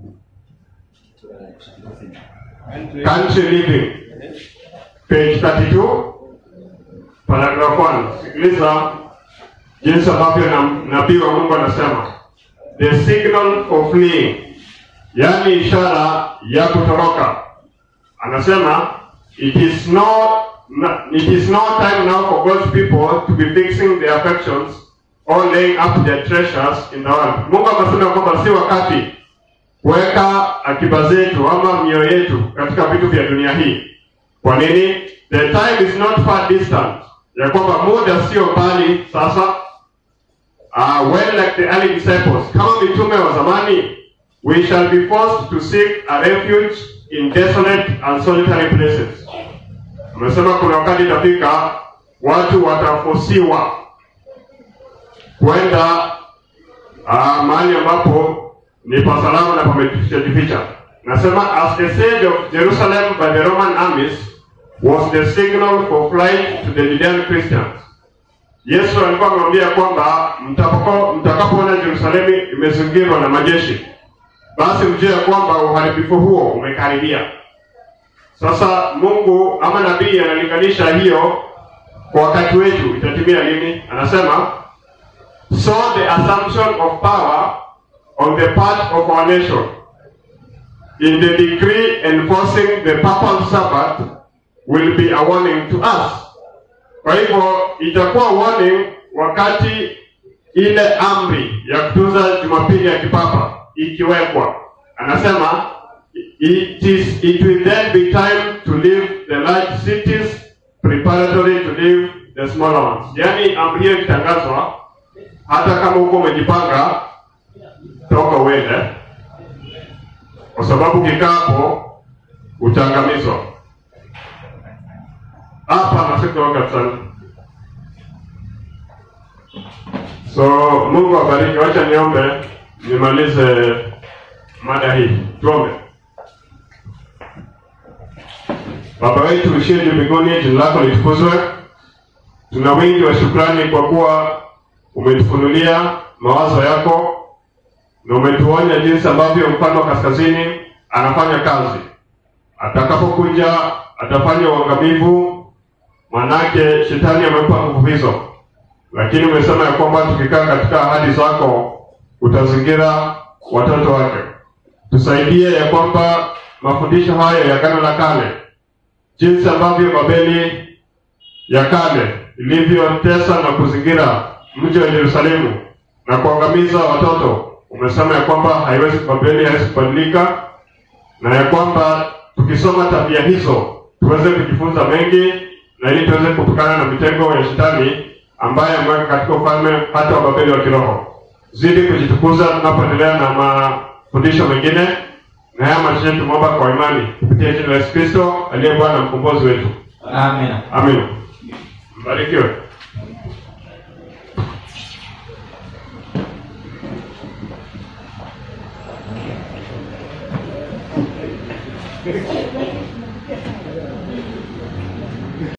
country living page 32 paragraph 1 sikiliza jinsi ambavyo na- nabii wa mungu anasema the signal for fleeing yaani ishara ya kutoroka anasema it is no no- it is no time now for God's people to be fixing their affections or laying up their treasures in the world. Mungu akasema kwamba si wakati kuweka akiba zetu ama mioyo yetu katika vitu vya dunia hii. Kwa nini? The time is not far distant, ya kwamba muda sio mbali sasa. Uh, when like the early disciples, kama mitume wa zamani, we shall be forced to seek a refuge in desolate and solitary places. Amesema kuna wakati itafika watu watafosiwa kwenda uh, mahali ambapo ni pasalama na pamejificha. Nasema as the siege of Jerusalem by the Roman armies was the signal for flight to the Judean Christians. Yesu alikuwa amemwambia kwamba mtakapo- mtakapoona Yerusalemu imezingirwa na majeshi, basi mjue ya kwamba uharibifu huo umekaribia. Sasa Mungu ama nabii analinganisha hiyo kwa wakati wetu itatimia lini? Anasema so the assumption of power on the part of our nation in the decree enforcing the papal Sabbath will be a warning to us. Kwa hivyo itakuwa warning wakati ile amri ya kutunza Jumapili ya kipapa ikiwekwa. Anasema it is it will then be time to leave the large cities preparatory to leave the smaller ones. Yaani amri hiyo ikitangazwa, hata kama huko umejipanga, toka uende, kwa sababu ukikaa hapo utaangamizwa. Hapa nafika wakati sana. So Mungu abariki. Wacha niombe nimalize mada hii. Tuombe. Baba wetu uishie juu mbinguni, jina lako litukuzwe. Tuna wingi wa shukrani kwa kuwa umetufunulia mawazo yako na umetuonya jinsi ambavyo mfalme wa kaskazini anafanya kazi. Atakapokuja atafanya uangamivu, manake shetani amempa nguvu hizo, lakini umesema ya kwamba tukikaa katika ahadi zako utazingira watoto wake. Tusaidie ya kwamba mafundisho hayo ya Agano la Kale, jinsi ambavyo Babeli ya kale ilivyotesa na kuzingira mji wa Yerusalemu na kuangamiza watoto, umesema ya kwamba haiwezi Babeli haiwezi kubadilika, na ya kwamba tukisoma tabia hizo tuweze kujifunza mengi, na ili tuweze kupukana na mitego ya shetani ambaye ameweka katika ufalme hata wa Babeli wa kiroho. Zidi kujitukuza tunapoendelea na mafundisho mengine, na haya machache tumeomba kwa imani kupitia jina la Yesu Kristo aliye Bwana na mkombozi wetu, Amina. amin. Mbarikiwe. Thank you.